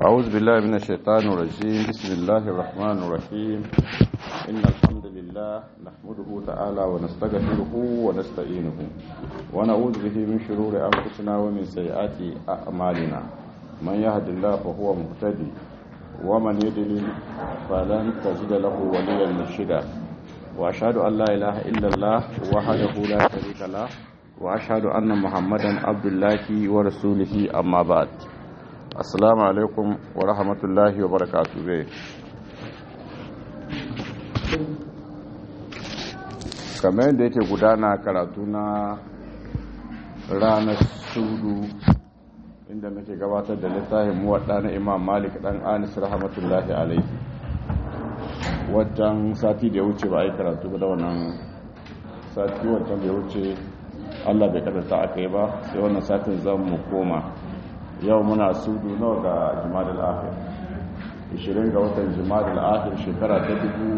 أعوذ بالله من الشيطان الرجيم بسم الله الرحمن الرحيم إن الحمد لله نحمده تعالى ونستغفره ونستعينه ونعوذ به من شرور أنفسنا ومن سيئات أعمالنا من يهد الله فهو مهتدي ومن يضلل فلن تجد له وليا مرشدا وأشهد أن لا إله إلا الله وحده لا شريك له وأشهد أن محمدا عبد الله ورسوله أما بعد assalamu alaikum wa rahmatullahi wa barakatu bai kamar yadda yake gudana karatu na ranar sudu inda muke gabatar da littafin muwadda na imam malik dan anis rahmatullahi alaihi wajen sati da ya wuce ba a yi karatu ba da wannan sati wajen da ya wuce allah bai kadata aka yi ba sai wannan satin zan mu koma yau muna sudu nawa ga jimadar akhir 20 ga watan jimadar akhir shekara ta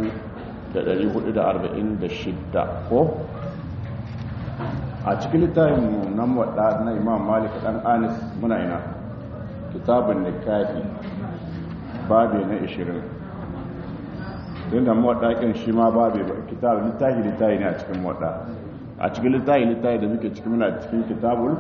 1446 ko a cikin littafin nan wadda na imam malik dan anis muna ina kitabun nikahi babe na 20 don da mawaɗaƙin shi ma babe kitabun littafi littafi ne a cikin mawaɗa a cikin littafi littafi da muke cikin muna cikin kitabul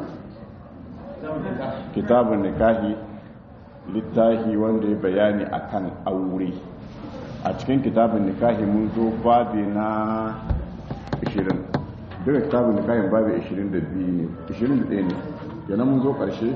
kitabun nikahi littahi wanda ya bayani akan aure a cikin kitabun nikahi mun zo babi na 20 duka kitabun nikahin babi 22 ne 21 ne yana mun zo karshe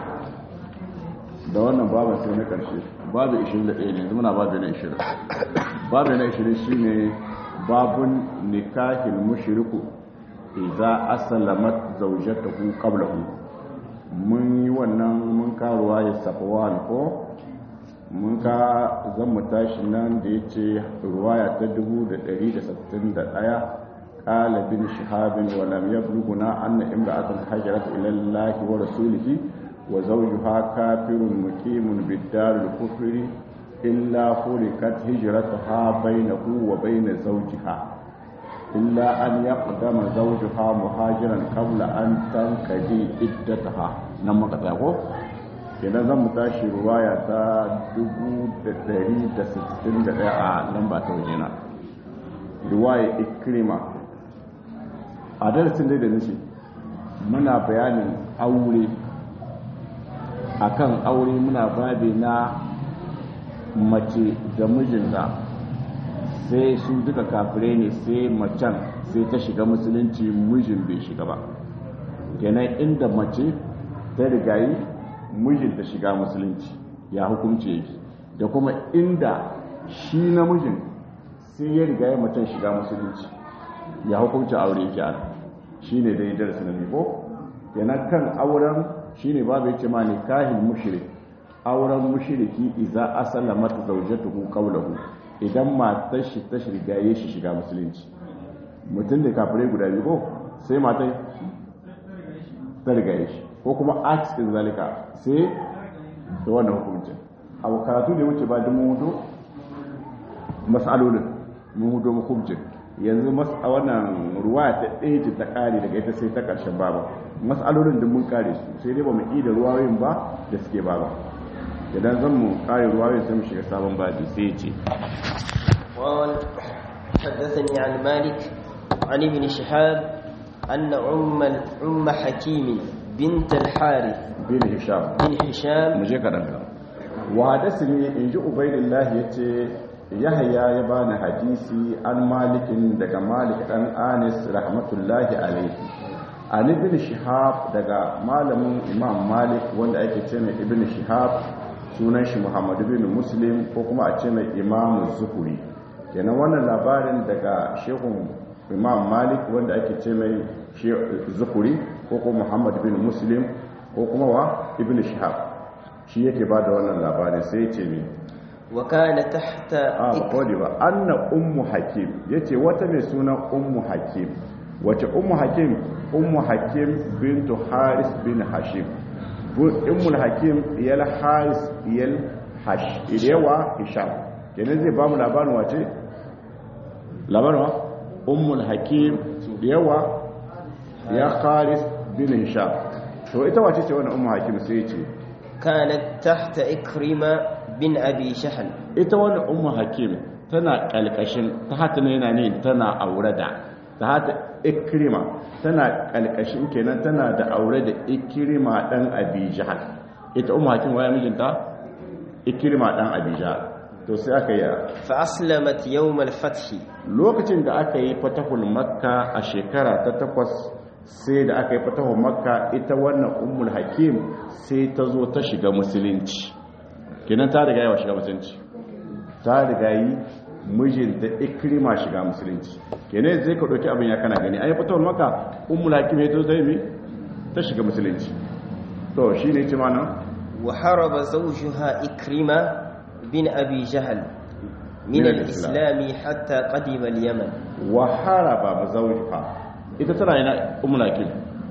da wannan babin sai na karshe babi 21 ne muna babi na 20 babi na 20 shine babun nikahin mushriku idza aslamat zawjatuhu qablahu mun yi wannan mun karuwa ya safawan ko mun ka zan mu tashi nan da ya ce ruwaya ta 1161 ƙala bin shahabin wa lam yabluguna anna imra'atan hajarat ila Allah wa rasulihi wa zawjuha kafirun muqimun bid-dar al-kufri illa furikat hijratuha bainahu wa bain zawjiha إلا أن يقدم زوجها مهاجرا قبل أن تنقضي عدتها نما كتاكو kenan zan mu tashi ruwaya ta 1161 a lamba ta wajena ruwaya ikrima a darasin dai da nace muna bayanin aure akan aure muna babe na mace da mijinta sai su duka kafirai ne sai macen sai ta shiga musulunci mijin bai shiga ba kenan inda mace ta rigayi mijin ta shiga musulunci ya hukunci yake da kuma inda shi namijin sai ya rigayi macen shiga musulunci ya hukunci aure yake a shi ne dai darasi na ko kenan kan auren shi ne babu yace ma ne kahin mushrik auren mushriki iza asala mata zaujatuhu qawluhu idan matar shi ta shirgaye shi shiga musulunci mutum da kafirai guda biyu ko sai matai ta rigaye shi ko kuma aks din zalika sai da wannan hukuncin abu karatu da wuce ba da mun hudu mas'alolin mun hudu hukuncin yanzu a wannan ruwa ta ɗaya ce ta ƙare daga ita sai ta ƙarshen baba mas'alolin da mun kare su sai dai ba mu da ruwayoyin ba da suke baba idan zan mu kare ruwayoyin sai mu shiga sabon baji sai ya ce قال حدثني عن مالك عن ابن شهاب أن أم أم حكيم بنت الحارث bin hisham بن هشام mu je kaɗan kaɗan wa hadasini in ji ubaidillahi ya ce yahaya ya bani hadisi an malikin daga malik ɗan anis rahmatullahi alaihi an ibn shihab daga malamin imam malik wanda ake ce mai ibn shihab sunan shi muhammadu bin muslim ko kuma a ce mai imam zuhuri kenan wannan labarin daga shehun imam malik wanda ake ce mai zuhuri ko kuma muhammad bin muslim ko kuma wa ibn shihab shi yake ba da wannan labarin sai ce ne وكان تحت a bakodi ba anna ummu hakim yace wata mai sunan ummu hakim wace ummu hakim ummu hakim bintu haris bin hashim ummul hakim iyal haris iyal hash ilewa hisham kenan zai ba mu labarin wace labarin wa ummul hakim yawa ya haris bin hisham to ita wace ce wannan ummu hakim sai ce كانت تحت إكرمة بن أبي شحل ita wannan ummu hakim tana kalkashin ta hata ne yana ne tana aure da ta hata ikrima tana kalkashin kenan tana da aure da ikrima dan abi jahal ita ummu hakim waya mijinta ikrima dan abi jahal to sai aka yi فأسلمت يوم الفتح lokacin da aka yi fatahul makka a shekara ta takwas sai da aka yi fatahul makka ita wannan ummul hakim sai ta zo ta shiga musulunci kenan ta riga yawa shiga musulunci ta riga yi mijinta ikrima shiga musulunci kenan zai ka ɗauki abin ya kana gani an yi fatahul makka ummul hakim ya zo ta yi ta shiga musulunci to shi ne ce mana وحارب زوجها إكرمة بن أبي جهل من من الإسلام حتى قدم اليمن wa haraba mazaujiha ita tana yana ummul hakim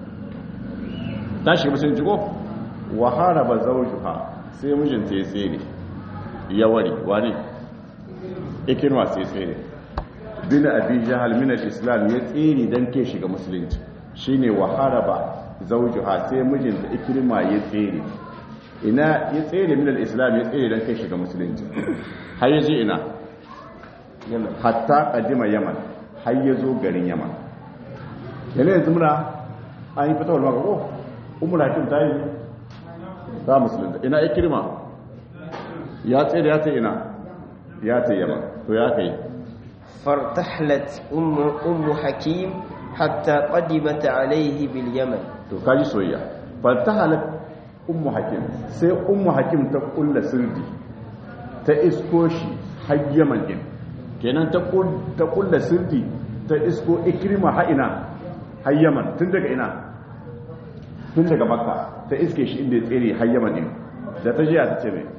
ta shiga musulunci ko wa haraba zawjuha sai mijinta ya tsere ya wari wani ikirma sai tsere bin abi jahal min al-islam ya tsere dan ke shiga musulunci shine wa haraba zawjuha sai mijinta ikirma ya tsere ina ya tsere min al-islam ya tsere dan ke shiga musulunci har yaje ina hatta qadima yaman har yazo garin yaman yana yanzu muna an yi fitowar maka ko umar hakim ta yi ta musulunta ina ikirma ya tsaye da ya ta ina ya ta yamma to ya kai فارتحلت أم, أم حكيم حتى قدمت عليه باليمن to kaji soyayya falta halar ummu hakim sai ummu hakim ta kulla sirdi ta isko shi har yaman din kenan ta kul- ta kulla sirdi ta isko ikrima ha ina har yaman tun daga ina tun daga makka ta iske shi inda ya tsere har yaman din da ta jiya ta ce mai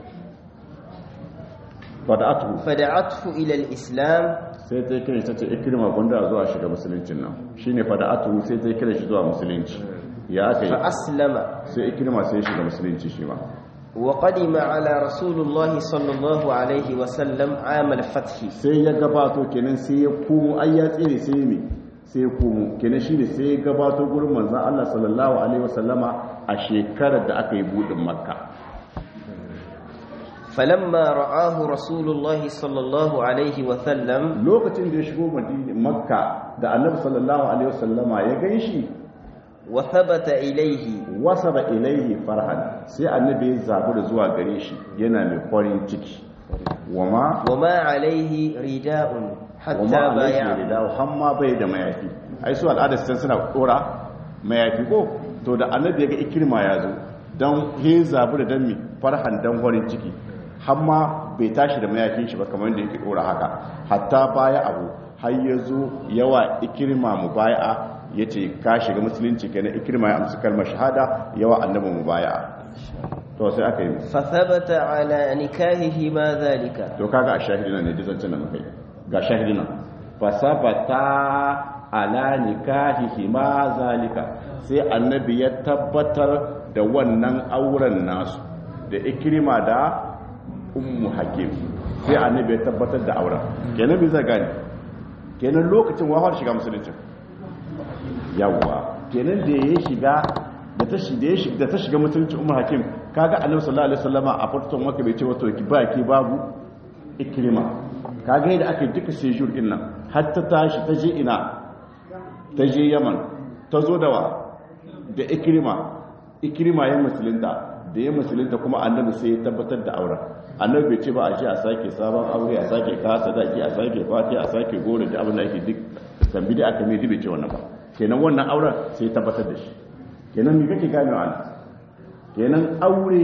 fada'atu فدعته إلى الإسلام sai ta kira ta ce ikrima gwanda zuwa shiga musuluncin nan shine fada'atu sai ta kira shi zuwa musulunci ya aka yi فأسلم sai ikirma sai ya shiga musulunci shi ma وقدم على رسول الله صلى الله عليه وسلم عام الفتح sai ya gabato kenan sai ya komo ai ya tsere sai ya mi sai ya komo kenan shi ne sai ya gabato gurin manzan Allah sallallahu alaihi wasallama a shekarar da aka yi budin makka فلما رآه رسول الله صلى الله عليه وسلم lokacin da ya shigo madina makka da annabi sallallahu alaihi wasallama ya ganshi وثبت إليه wasaba ilaihi farhan sai annabi ya zabu da zuwa gare shi yana mai farin ciki wama وما عليه رداء حتى wama alaihi بايعه da hamma bai da mayafi ai su al'ada sun suna dora mayafi ko to da annabi ya ga ikirma ya zo dan he zabu da dan mi farhan dan farin ciki hamma bai tashi da mayafin shi ba kamar yadda yake dora haka hatta baya abu har ya zo yawa ikirma mubaya'a yace ka shiga musulunci kenan ikirma ya amsa kalmar shahada yawa annabi mubaya'a to sai aka yi فثبت على نكاهه ما ذلك to kaga a shahidina ne dizancin da muka yi ga shahidina fasabata ala nikahihi ma zalika sai annabi ya tabbatar da wannan auren nasu da ikrima da ummu hakim sai annabi ya tabbatar da auren kenan bi zai gani kenan lokacin wahar shiga musulunci yawwa kenan da ya shiga da ta shi da ya shiga da ta shiga musulunci ummu hakim kaga annabi sallallahu alaihi wasallama a farkon maka bai ce wato ki ba ki babu ikrima kaga yadda aka yi duka sejur din nan har ta tashi ta je ina ta je yaman ta zo da wa da ikrima ikrima ya musulunta da ya musulunta kuma annabi sai ya tabbatar da auren annabi bai ce ba a je a sake sabon aure a sake kasa daki a sake fati a sake gore da abin da ake duk tambi da aka mai bai ce wannan ba kenan wannan auren sai ya tabbatar da shi kenan me kake gane wa kenan aure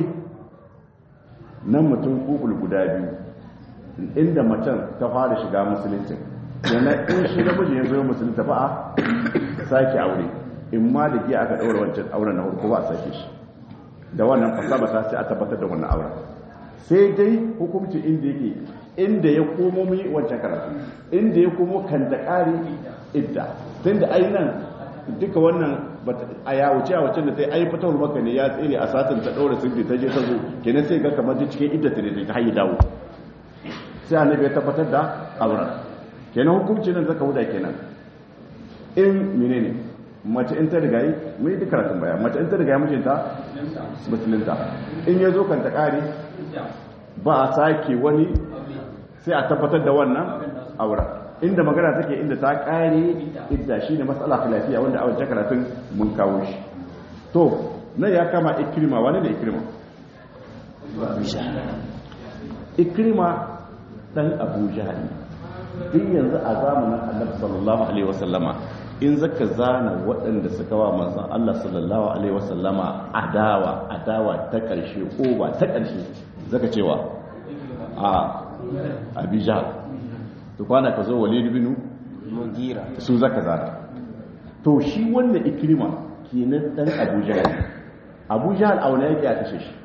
nan mutum kukul guda biyu inda macen ta fara shiga musulunci kenan in shi namiji ya zo musulunta ba a sake aure in ma da giya aka ɗaura wancan auren na farko ba a sake shi da wannan fasaba ta sai a tabbatar da wannan auren sai dai hukumci inda yake inda ya komo mu yi wancan karatu inda ya komo kan da ƙari idda tun da nan duka wannan a yawuce a wacce da ta yi ai fitowar maka ne ya tsere a satin ta ɗaura sirri ta je ta zo kenan sai ga kamar duk cikin idda ta ne ta hayi dawo sai annabi ya tabbatar da auren kenan hukunci nan zaka huda kenan in menene mace in ta riga yi mun yi karatun baya mace in ta riga yi mijinta musulunta in ya zo kan ta kare ba a sake wani sai a tabbatar da wannan aura inda magana take inda ta kare idda shine matsala lafiya wanda a wajen karatun mun kawo shi to na ya kama ikrima wani ne ikrima ikrima dan abu jahal din yanzu a zamanin annabi sallallahu alaihi wasallama in zaka zana waɗanda suka wa manzon Allah sallallahu alaihi wasallama adawa adawa ta ƙarshe ko ba ta ƙarshe zaka cewa a abijal to kwana ka zo walid bin mugira su zaka zana to shi wannan ikrima kenan dan abu jahal abu jahal a wani yake a kashe shi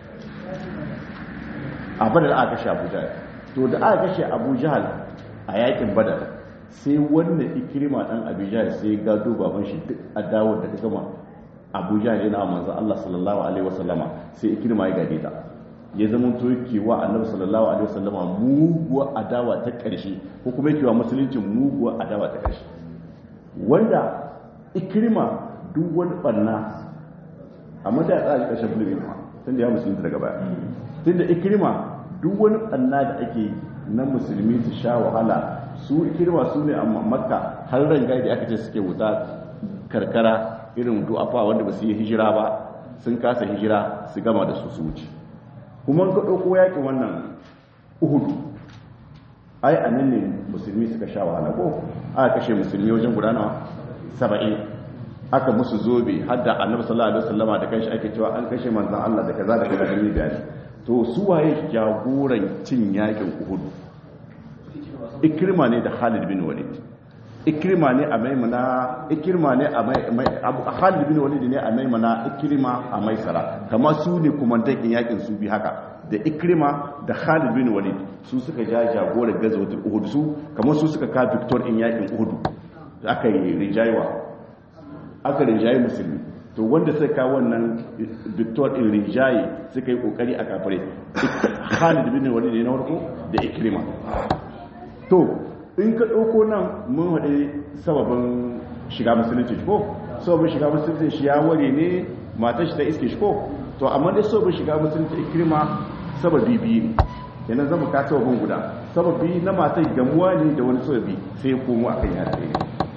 a badar aka kashe abu jahal to da aka kashe abu jahal a yakin badar sai wannan ikirma dan abu jahal sai gado baban shi duk adawar da ta gama abu jahal yana manzo Allah sallallahu alaihi wasallama sai ikirma ya gade ta ya zama to yake wa annabi sallallahu alaihi wasallama muguwa adawa ta karshe ko kuma yake wa musulunci muguwa adawa ta karshe wanda ikirma duk wani barna amma da ya tsaya ƙarshen bulgin tun da ya musulunta daga baya tun da ikirma duk wani ɓanna da ake na musulmi su sha wahala su ikirma su ne a makka har rangai da aka ce suke wuta karkara irin du'afa wanda ba su yi hijira ba sun kasa hijira su gama da su su wuce kuma ka ɗauko yaƙin wannan uhudu ai a nan ne musulmi suka sha wahala ko aka kashe musulmi wajen gudanawa saba'in aka musu zobe har da annabi sallallahu alaihi wasallama da kanshi ake cewa an kashe manzon Allah da kaza da kaza da ni bayani to su waye jagoran cin yakin Uhud Ikrima ne da Khalid bin Walid Ikrima ne a Maimuna Ikrima ne a mai Abu Khalid bin Walid ne a Maimuna Ikrima a Maisara kamar su ne kumandan yakin su bi haka da Ikrima da Khalid bin Walid su suka ja jagoran gazawatul Uhud su kamar su suka ka victor in yakin Uhud da aka yi rijaiwa aka rinjaye musulmi to wanda suka kawo wannan victor in rinjaye suka yi kokari a kafare khalid bin walid ne na farko da ikrima to in ka dauko nan mun haɗe sababin shiga musulunci ko sababin shiga musulunci shi ya ware ne matar shi ta iske shi ko to amma dai sababin shiga musulunci ikrima sababi biyu ne kenan zama ka sababin guda sababi na matar gamuwa ne da wani sababi sai komo akan ya tsaye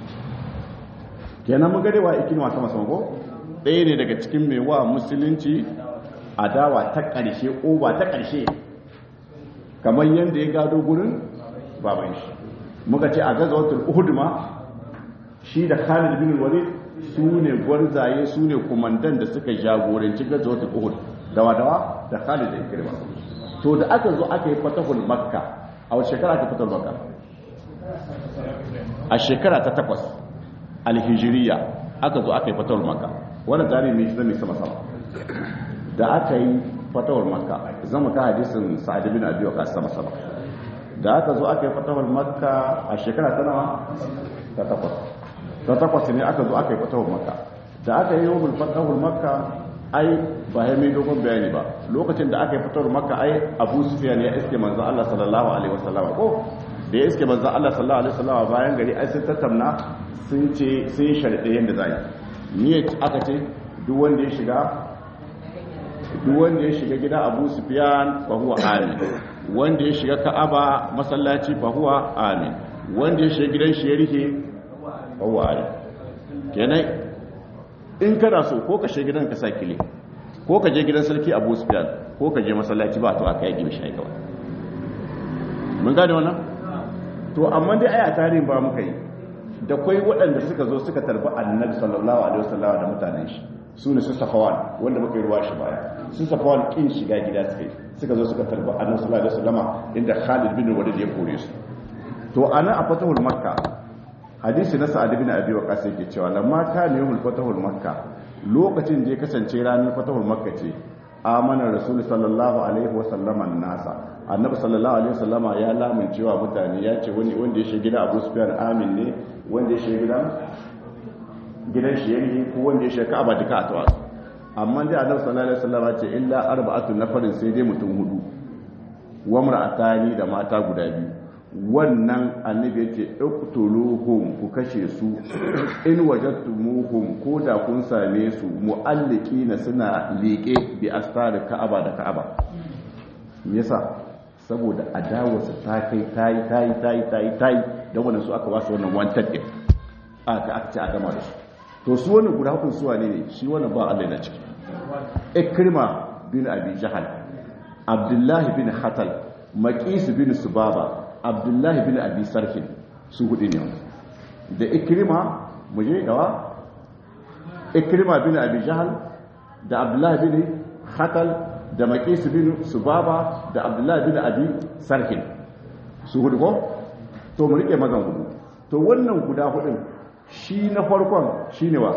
kenan mun gadewa ikini sama sama ko ɗaya ne daga cikin mai wa musulunci adawa ta ƙarshe ba ta ƙarshe kamar yadda ya gado gurin baban shi muka ce a gazawatul uhud ma shi da Khalid bin Walid su ne gwarzaye su ne kumandan da suka jagoranci gazawatul uhud dawa dawa da Khalid da Ikrima to da aka zo aka yi fatahul makka a wace shekara aka fatahul makka a shekara ta takwas alhijiriya aka zo aka yi fatawar maka wannan tarihi mai zai sama sama da aka yi fatawar maka zama ka hadisin sa'ad bin abi waqas sama sama da aka zo aka yi fatawar maka a shekara ta nawa ta takwas ta takwas ne aka zo aka yi fatawar maka da aka yi yawon fatawar maka ai ba ya mai dogon bayani ba lokacin da aka yi fatawar maka ai abu sufiyan ya iske manzo Allah sallallahu alaihi wasallam ko da ya iske manzo Allah sallallahu alaihi wasallam bayan gari ai sun tattauna sun ce sun sharɗe yadda za yi niyyar aka ce duk wanda ya shiga duk wanda ya shiga gida abu sufiyan fa huwa amin wanda ya shiga ka'aba masallaci fa huwa amin wanda ya shiga gidan shi ya rike fa huwa amin kenan in kana so ko ka shiga gidan ka sa kile ko ka je gidan sarki abu sufiyan ko ka je masallaci ba to aka yi shi kawai mun gane wannan to amma dai aya tarihin ba muka yi da kwai waɗanda suka zo suka tarbi annabi sallallahu alaihi wasallam da mutanen shi su ne su safawan wanda muka yi ruwa shi baya su safawan kin shiga gida suka yi suka zo suka tarbi annabi sallallahu alaihi wasallam inda Khalid bin Walid ya kore su to ana a fatahul makka hadisi na sa'ad bin abi waqas yake cewa lamma kana yawmul fatahul makka lokacin da ya kasance ranar fatahul makka ce amana rasul sallallahu alaihi wasallam nasa annabi sallallahu alaihi wasallama ya lamun cewa mutane ya ce wani wanda ya shiga gida Abu Sufyan amin ne wanda ya shiga gidan gidan shi yake ko wanda ya shiga Ka'aba duka a tawasu amma dai annabi sallallahu alaihi wasallama ce illa arba'atu nafarin sai dai mutum hudu wa mar'atani da mata guda biyu wannan annabi ya ce iqtuluhum ku kashe su in wajadtumuhum ko da kun same su mu'alliqina suna liƙe bi astar ka'aba da ka'aba me yasa saboda adawarsa ta kai tayi tayi tayi tayi tayi da wannan su aka wasu wannan wanted din aka aka ce a gama da su to su wannan guda hukun suwa ne shi wannan ba Allah na ciki ikrima bin abi jahal abdullahi bin hatal maqis bin subaba abdullahi bin abi sarfin su hudu ne da ikrima muje gawa ikrima bin abi jahal da abdullahi bin hatal da maqis bin subaba da abdullahi bin abi sarfin su hudu ko to mu rike mazan hudu to wannan guda hudun shi na farkon shine wa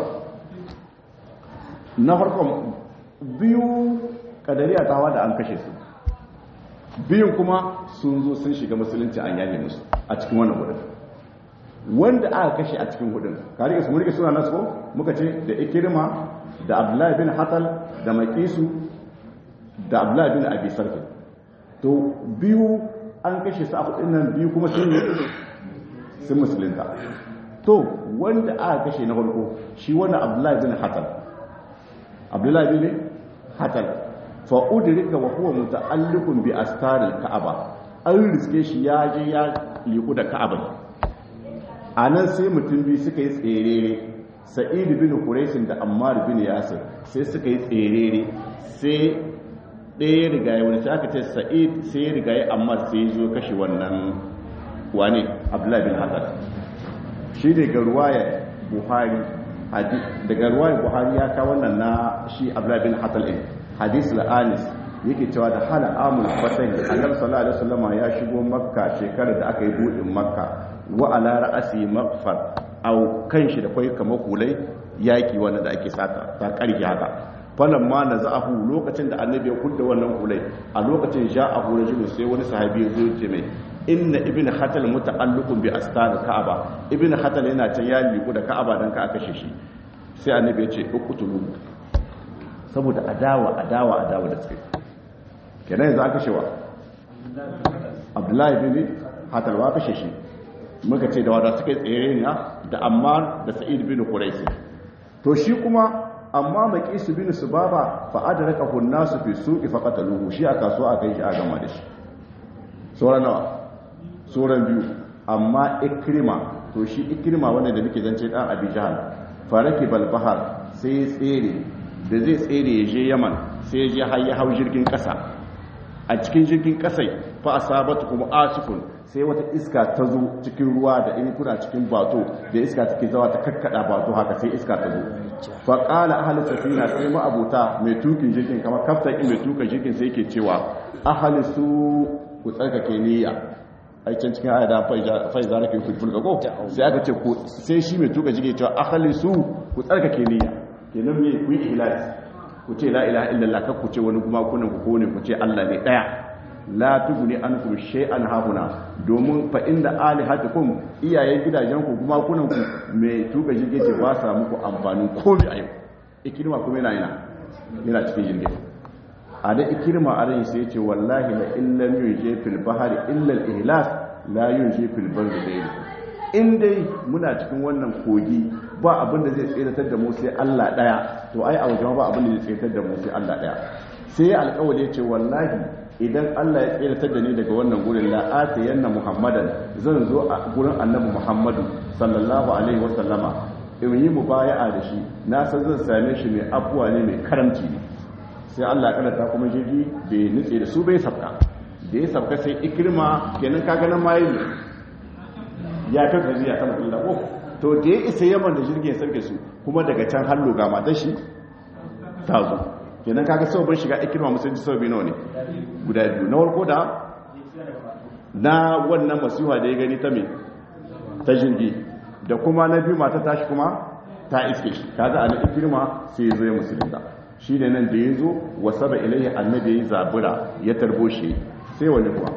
na farkon biyu kadariya tawa da an kashe su biyun kuma sun zo sun shiga musulunci an yaye musu a cikin wannan hudun wanda aka kashe a cikin hudun ka rike su mu rike suna nasu ko muka ce da ikirma da abdullahi bin hatal da makisu da abdullahi bin abi sarki to biyu an kashe su a hudun nan biyu kuma sun yi sun musulunta to wanda aka kashe na farko shi wannan abdullahi bin hatal abdullahi bin hatal fa udrika wa huwa muta'alliqun bi astaril ka'aba an riske shi ya je ya liku da ka'aba anan sai mutum biyu suka yi tserere sa'id bin quraish da ammar bin yasir sai suka yi tserere sai ɗaya riga ya wani aka ce sa'id sai ya riga ya ammar sai ya zo kashe wannan wane abdullahi bin hatal shi ne ga ruwaya buhari daga ruwaya buhari ya kawo wannan na shi abdullahi bin hatal ɗin hadis la'anis yake cewa da hala amul fatah annabi sallallahu alaihi wasallam ya shigo makka shekarar da aka yi budin makka wa ala ra'asi maghfar au kanshi da kai kamar kulai yaki wanda da ake sata ta karki haka falan ma naza'ahu lokacin da annabi ya kudda wannan kulai a lokacin ja'ahu rajulun sai wani sahabi ya zo ya ce mai inna ibn hatal muta'alliqun bi astar ka'aba ibn hatal yana can ya liku da ka'aba dan ka aka shi sai annabi ya ce uqtulu saboda adawa adawa adawa da suke kenan yanzu aka shewa abdullahi bin hatal wa kashe shi muka ce da wada suka tsere ne da ammar da sa'id bin quraish to shi kuma amma maqisu bin subaba fa adrakahu an-nasu fi suqi fa qataluhu shi a kasuwa aka yi shi a gama da shi sauran nawa sauran biyu amma ikrima to shi ikrima wanda da muke zance dan abi jahal faraki balbahar sai ya tsere da zai tsere ya je yaman sai ya je har ya hau jirgin kasa a cikin jirgin kasai fa asabatu kuma asifun sai wata iska ta zo cikin ruwa da in kuna cikin bato da iska take zawa ta kakkada bato haka sai iska ta zo fa qala ahli safina sai ma abuta mai tukin jirgin kamar kaftan mai tuka jirgin sai yake cewa ahli su ku tsarkake niyya aikin cikin aya da fai za ka yi fulful ko sai aka ce ku sai shi mai tuka jige cewa akhali su ku tsarkake niyya kenan me ku yi ihlasi ku ce la ilaha illallah kar ku ce wani kuma kunan ku kone ku ce Allah ne daya la tuguni ankum shay'an hahuna domin fa inda alihatukum iyayen gidajen ku kuma kunan ku mai tuka jige ce ba sa muku amfani komai a yau ikirma kuma yana yana yana cikin jirgin a da ikirma a rai sai ce wallahi la illam yuje fil bahari illa al ihlas la yuje fil barri dai in dai muna cikin wannan kogi ba abin da zai tseratar da mu sai Allah daya to ai a wajen ba abin da zai tseratar da mu sai Allah daya sai alƙawari ya ce wallahi idan Allah ya tseratar da ni daga wannan gurin la atayanna muhammadan zan zo a gurin annabi muhammadu sallallahu alaihi wa sallama in yi mubaya'a da shi na san zan same shi mai abuwa ne mai karamci ne sai Allah ya ta kuma jirgi bai nutse da su bai sabka da ya sabka sai ikirma kenan kaga nan mayi ya kai kazi ya kama Allah ko to da ya isa yaman da jirgin ya sauke su kuma daga can hallo ga matar shi ta zo kenan kaga sau bai shiga ikirma musulunci sau biyu nawa ne guda biyu na warko da na wannan masuwa da ya gani ta me ta jirgi da kuma na biyu mata tashi kuma ta iske shi kaga a na ikirma sai ya zo ya musulunta shi ne nan da ya zo wasa da ilayi annabi ya zabura ya tarbo shi sai wani kuwa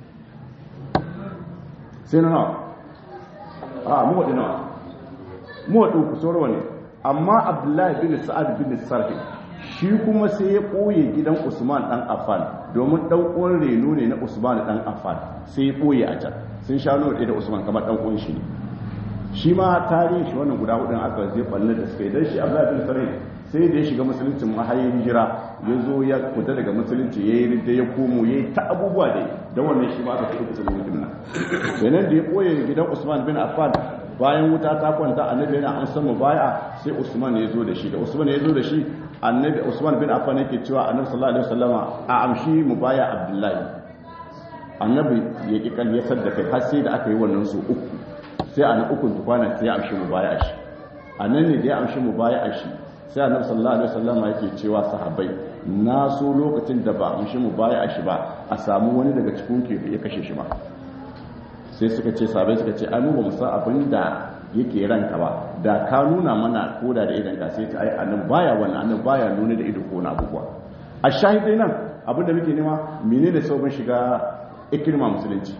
sai na nawa a muwaɗi nawa muwaɗi ku sauran wani amma abdullahi bin sa'ad bin sarfi shi kuma sai ya ɓoye gidan usman ɗan affan domin ɗan uwan reno ne na usman ɗan affan sai ya ɓoye a can sun sha nuna da usman kamar ɗan uwan shi ne shi ma tarihin shi wannan guda hudun aka zai ɓannar da suka yi don shi abdullahi bin sarai sai da ya shiga musulunci mahayin hijira ya zo ya fita daga musulunci ya yi ridda ya komo ya yi ta abubuwa da don wannan shi ma aka fi kusa mutum nan kenan da ya ɓoye gidan usman bin affan bayan wuta ta kwanta annabi yana an samu baya sai usman ya zo da shi da usman ya zo da shi annabi usman bin affan yake cewa annabi sallallahu alaihi wasallama a amshi mu baya abdullahi annabi ya ki kalyasar da kai har sai da aka yi wannan su uku sai a uku tukwana sai ya amshi mu baya shi annan ne da ya amshi mu baya shi sai annabi sallallahu alaihi wasallama yake cewa sahabbai na so lokacin da ba amshi mu baya shi ba a samu wani daga cikin ke ya kashe shi ba sai suka ce sabai suka ce ai mu ba mu san abin da yake ranka ba da ka nuna mana koda da idan ka sai ta ai annan baya wannan annan baya nuna da ido ko na abubuwa a shahidai nan abin da muke nema menene sabon shiga ikirma musulunci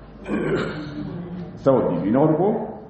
saboda biyu na farko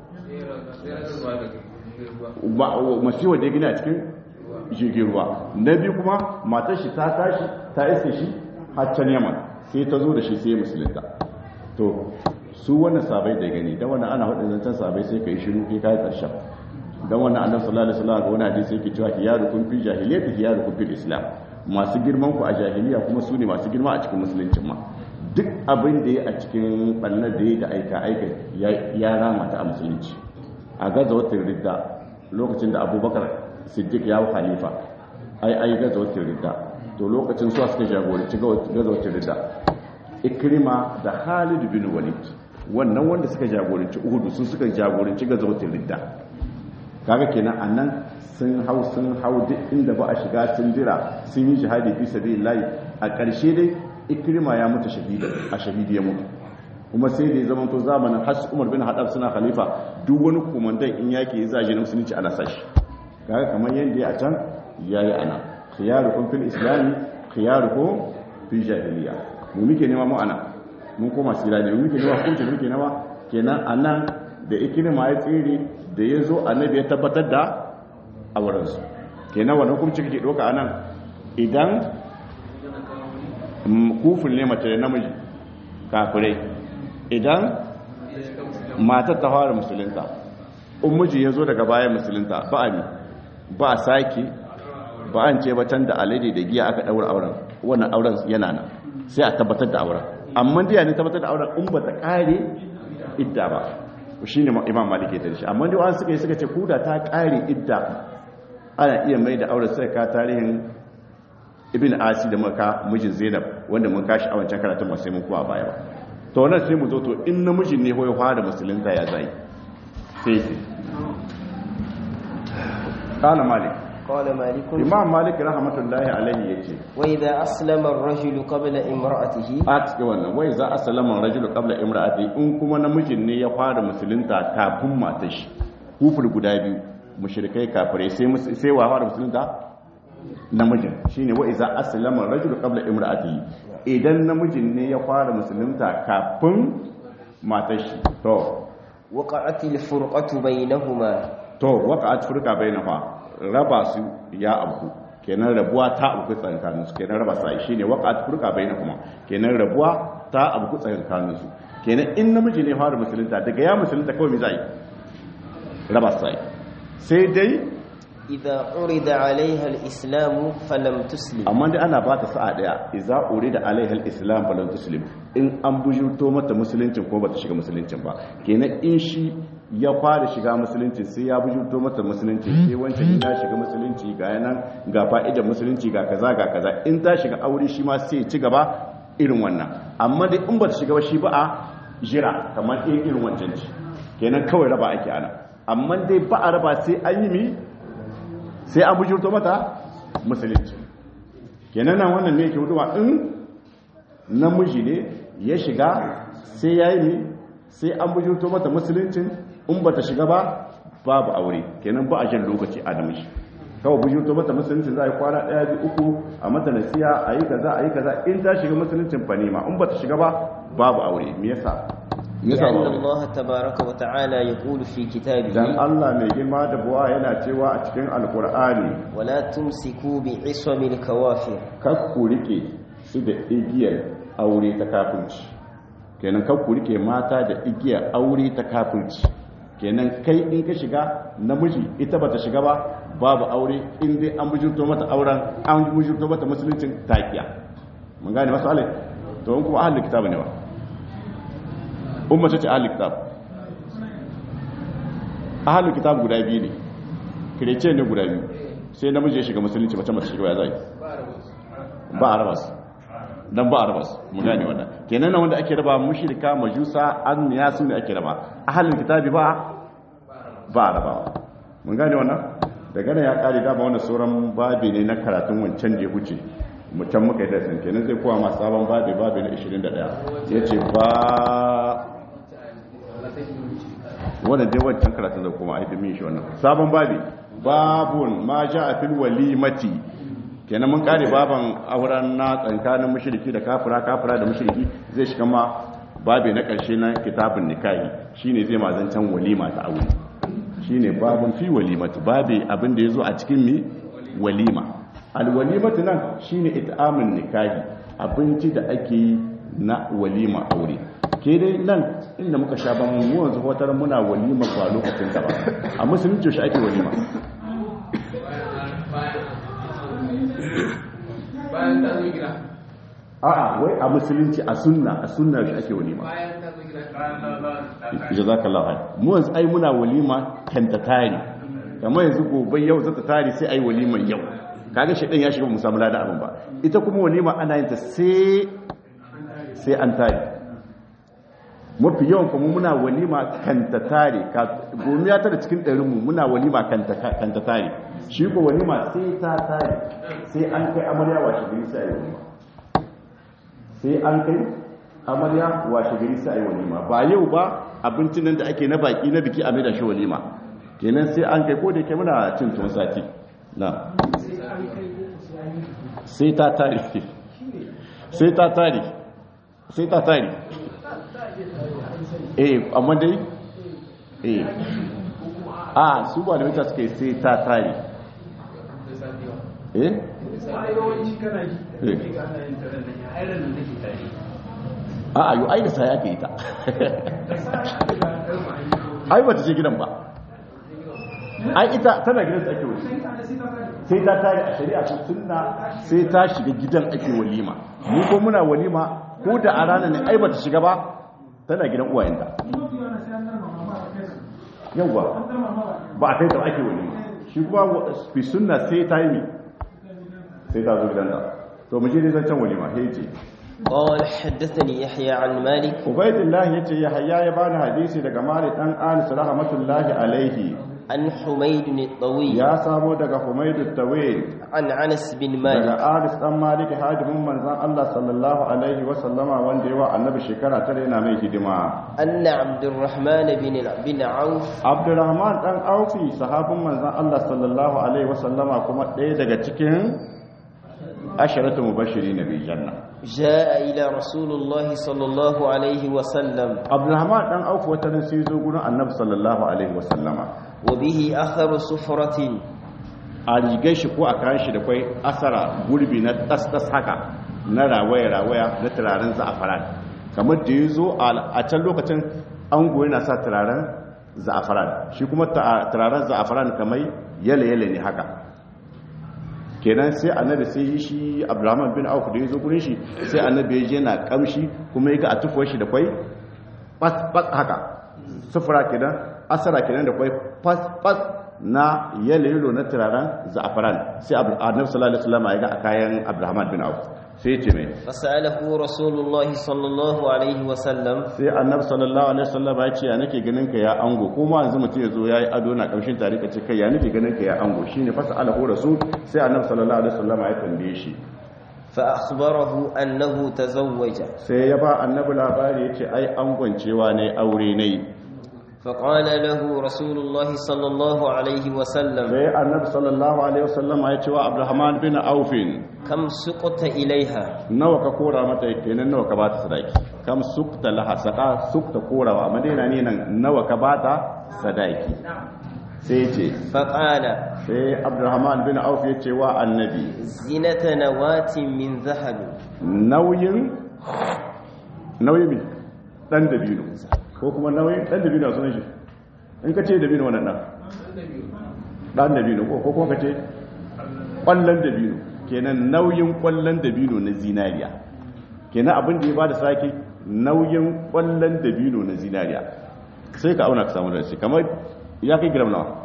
masiwa da ya gina cikin jirgin ruwa na biyu kuma matar shi ta tashi ta iske shi haccan yaman sai ta zo da shi sai musulunta to su wannan sabai da gani da wannan ana hudun zancen sabai sai ka yi shiru kai kai karshen dan wannan annabi sallallahu alaihi wasallam ga wani hadisi yake cewa hiyarukum fi jahiliyyati hiyarukum fil islam masu girman ku a jahiliya kuma su ne masu girma a cikin musuluncin ma duk abin da ya a cikin bannar da ya da aika aika ya rama ta a musulunci a gaza watan ridda lokacin da abubakar siddiq ya halifa ai ai gaza watan ridda to lokacin su suka jagoranci gaza watan ridda ikrima da Khalid bin Walid wannan wanda suka jagoranci Uhud sun suka jagoranci gazawatin Ridda kaga kenan annan sun hau sun hau duk inda ba a shiga sun jira sun yi jihadi fi sabilillah a ƙarshe dai ikrima ya mutu shahida a shahidi ya mutu kuma sai da ya zama to zamanin has Umar bin Haddad suna khalifa duk wani komandan in yake ya zaje na musulunci ana sashi kaga kamar yanda ya a can yayi ana khiyarukum fil islami khiyarukum fi jahiliya mu muke nema mu ana mun koma sira ne mu muke nema hukuncin muke nema kenan anan da ikirma ya tsere da ya zo annabi ya tabbatar da aurensu kenan wannan hukunci kake doka anan idan kufin ne mace da namiji kafirai idan matar ta fara musulunta in miji ya zo daga bayan musulunta ba a ba a sake ba an ce ba can da alade da giya aka daura auren wannan auren yana nan sai a tabbatar da auren amma diya ne tabbatar da auren in ba ta kare idda ba shi ne imam malik ya tarishi amma da wani suka yi suka ce kuda ta kare idda ana iya mai da auren sai ka tarihin ibn asi da maka mijin zainab wanda mun kashi a wancan karatun ba sai mun kuwa baya ba to wannan sai mu zo to in namijin ne hoyo fara musulunta ya zai sai sai qala malik قال مالك imam malik rahmatullahi alaihi yace وإذا أسلم الرجل قبل امرأته a cikin wannan wai za a salama rajulu qabla imra'ati in kuma namijin ne ya fara musulunta kafin matar shi kufur guda biyu mushrikai kafirai sai mus- sai wa fara musulunta namijin shine wa iza aslama rajulu qabla imra'ati idan namijin ne ya fara musulunta kafin matar shi to وقعت الفرقة بينهما to waqa'at furqa bainaha raba su ya abu kenan rabuwa ta abu tsakanin su kenan raba sai shine waqa'at furqa bainahuma kenan rabuwa ta abu tsakanin su kenan in namiji ne fara musulunta daga ya musulunta kawai me zai raba sai sai dai إذا عرض عليها الإسلام فلم تسلم amma dai ana ba ta sa'a daya idza urida alaiha alislam falan tuslim in an bujurto mata musuluncin ko bata shiga musuluncin ba kenan in shi ya fara shiga musulunci sai ya bujurto mata musulunci sai wancan ya shiga musulunci ga yanan ga fa'idar musulunci ga kaza ga kaza in ta shiga aure shi ma sai ya ci gaba irin wannan amma dai in bata shiga ba shi ba a jira kamar irin irin wancan ci kenan kawai raba ake ana amma dai ba a raba sai an yi mi sai an bujurto mata musulunci kenan nan wannan ne ke huduwa in namiji ne ya shiga sai ya yi mi sai an bujurto mata musuluncin in ba ta shiga ba babu aure kenan ba a jan lokaci a namiji kawai bujurto mata musuluncin za a yi kwana ɗaya biyu uku a mata nasiya a yi kaza a yi kaza in ta shiga musuluncin fa nema in ba ta shiga ba babu aure me yasa ya samu لأن aure الله تبارك وتعالى يقول في dan كتابه Allah mai girma da buwa yana cewa a cikin alkur'ani ولا تمسكوا بعصم الكوافر kar ku rike su da igiyar aure ta kafirci kenan kar ku rike mata da igiyar aure ta kafirci kenan kai in ka shiga namiji ita bata shiga ba babu aure in dai an bujurto mata auren an bujurto mata musuluncin takiya mun gane masu alai to in kuma ahlul kitab ne ba umma ce ahlul kitab ahlul kitab guda biyu ne kirece ne guda biyu sai namiji ya shiga musulunci mace mace shiga ya zai ba a rabas dan ba a rabas mu gane wannan kenan nan wanda ake raba mushrika majusa an ya su ne ake raba ahlul kitabi ba ba a rabawa mun gane wannan daga nan ya kare dama wannan sauran babi ne na karatun wancan da ya huce mu can muka yi da san kenan zai kowa ma sabon babi babi na 21 yace ba wannan dai wancan karatun zai koma aifin min shi wannan sabon babi babun ma ja a fil walimati kenan mun kare baban auren na tsakanin mushriki da kafira kafira da mushriki zai shiga ma babi na karshe na kitabun nikahi shine zai mazancan walima ta aure shine babun fi walimati babi abin da yazo a cikin mi walima alwalimatu nan shine it'amun nikahi abinci da ake yi na walima aure ke dai nan inda muka sha ban mu yanzu hotar muna walima ba lokacin da ba a musulunci shi ake walima bayan ta zo gida a'a wai a musulunci a sunna a sunna shi ake walima bayan ta zo gida jazakallahu khair mu yanzu ai muna walima kan ta tare kamar yanzu gobe yau zata tare sai ai walima yau kaga shedan ya shiga mu samu ladan abin ba ita kuma walima ana yin ta sai sai an tare mafi yawan kuma muna walima kan ta tare gomiya ta da cikin ɗarinmu muna walima kan ta tare shi ko walima sai ta tare sai an kai amarya washe gari sai a yi walima sai an kai amarya washe gari sai a yi walima ba yau ba abincin nan da ake na baki na biki a mai da shi walima kenan sai an kai ko da ke muna cin tuwon sati na sai ta tare sai ta tare sai ta tare eh amma dai eh a su ba da mita suka yi sai ta tare eh a a yi ai da sa ya ke ita ai ba ta ce gidan ba ai ita tana gidan ake wuce sai ta tare a shari'a ta sunna sai ta shiga gidan ake walima mu ko muna walima ko da a ranar ne ai ba ta shiga ba tana gidan uwayenta yawwa ba a kai ta ake wani shi kuma fi sunna sai ta yi sai ta zo gidan da to mu je ne zancen walima sai ce قال حدثني يحيى عن مالك ubaidillah yace ya hayya ya bani hadisi daga malik dan anis rahmatullahi alaihi عن حميد الطويل ya samo daga humaydu tawil عن أنس بن daga مالك anis dan malik hadimin manzon Allah sallallahu alaihi wa sallama wanda yawa annabi shekara tare yana mai hidima أن عبد الرحمن بن بن عوف abdurrahman dan aufi sahabin manzan Allah sallallahu alaihi wasallama kuma ɗaya daga cikin asharatu mubashiri na janna جاء إلى رسول الله صلى الله عليه وسلم abdurrahman dan aufi wata nan sai zo gurin annabi sallallahu alaihi wasallama وبه أثر سفرة a rigar shi ko a kayan shi da kwai asara gurbi na tas-tas haka na rawaya-rawaya na turaren za'afaran kamar da ya zo a can lokacin ango yana sa turaren za'afaran shi kuma ta- turaren za'afaran kamar yale-yale ne haka kenan sai annabi sai yi shi abdulrahman bin auf da ya zo gurin shi sai annabi ya je na kamshi kuma ya ga a tufuwar shi da kwai fas-fas haka sufura kenan asara kenan da kwai fas-fas na yalo na turaren za'afaran sai abu- annabi sallallahu alaihi wasallam ya ga a kayan abdulrahman bin auf sai ya ce mai فسأله رسول الله صلى الله عليه وسلم sai annabi sallallahu alaihi wasallam ya ce ya nake ganin ka ya ango ko ma yanzu mutum ya zo yayi ado na kamshin tare ka ce kai ya nake ganin ka ya ango shine fasa alahu rasul sai annabi sallallahu alaihi wasallam ya tambaye shi فأخبره أنه تزوج sai ya ba annabi labari ya ce ai angon cewa ne aure ne فقال له رسول الله صلى الله عليه وسلم sai annabi sallallahu alaihi wasallam ya ce wa abdurrahman bin aufin كم سقط إليها nawa ka kora mata kenan nawa ka bata sadaki kam sukta laha saka sukta korawa madina ne nan nawa ka bata sadaki sai ya ce فقال sai abdurrahman bin auf ya ce wa annabi زنة نواة من ذهب nauyin nauyin mi dan dabino ko kuma nauyin dan dabino sunan shi in ka ce dabino wannan dan dan dabino ko ko kuma ka ce kwallon dabino kenan nauyin kwallon dabino na zinariya kenan abin da ya bada sake nauyin kwallon dabino na zinariya sai ka auna ka samu da shi kamar ya kai gram nawa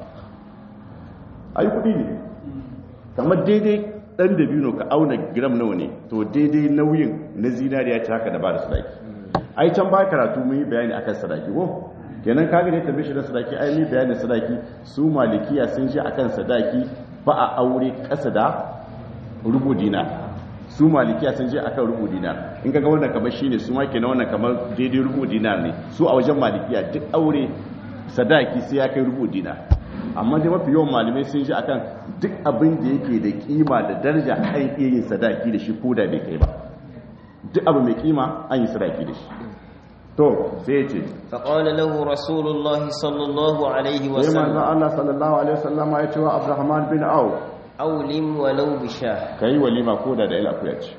ayi kudi ne kamar daidai dan dabino ka auna gram nawa ne to daidai nauyin na zinariya ce haka da ba da sadaki ai can ba karatu mun yi bayani akan sadaki ko kenan kaga ne tambaye shi da sadaki ai mun bayani sadaki su malikiya sun ji akan sadaki ba a aure kasa da rubu dinar su malikiya sun je akan rubu dinar in kaga wannan kamar shine su ma kenan wannan kamar daidai rubu dinar ne su a wajen malikiya duk aure sadaki sai ya kai rubu dinar amma dai mafi yawan malamai sun ji akan duk abin da yake da kima da daraja an iya yin sadaki da shi ko da bai kai ba duk abu mai kima an yi sadaki da shi to sai ya ce فقال له رسول الله صلى الله عليه sai manzon وسلم Allah sallallahu alaihi wasallam ya ce wa Abdurrahman bin Auf أولم ولو بشاه kai walima ko da da ila akuya ce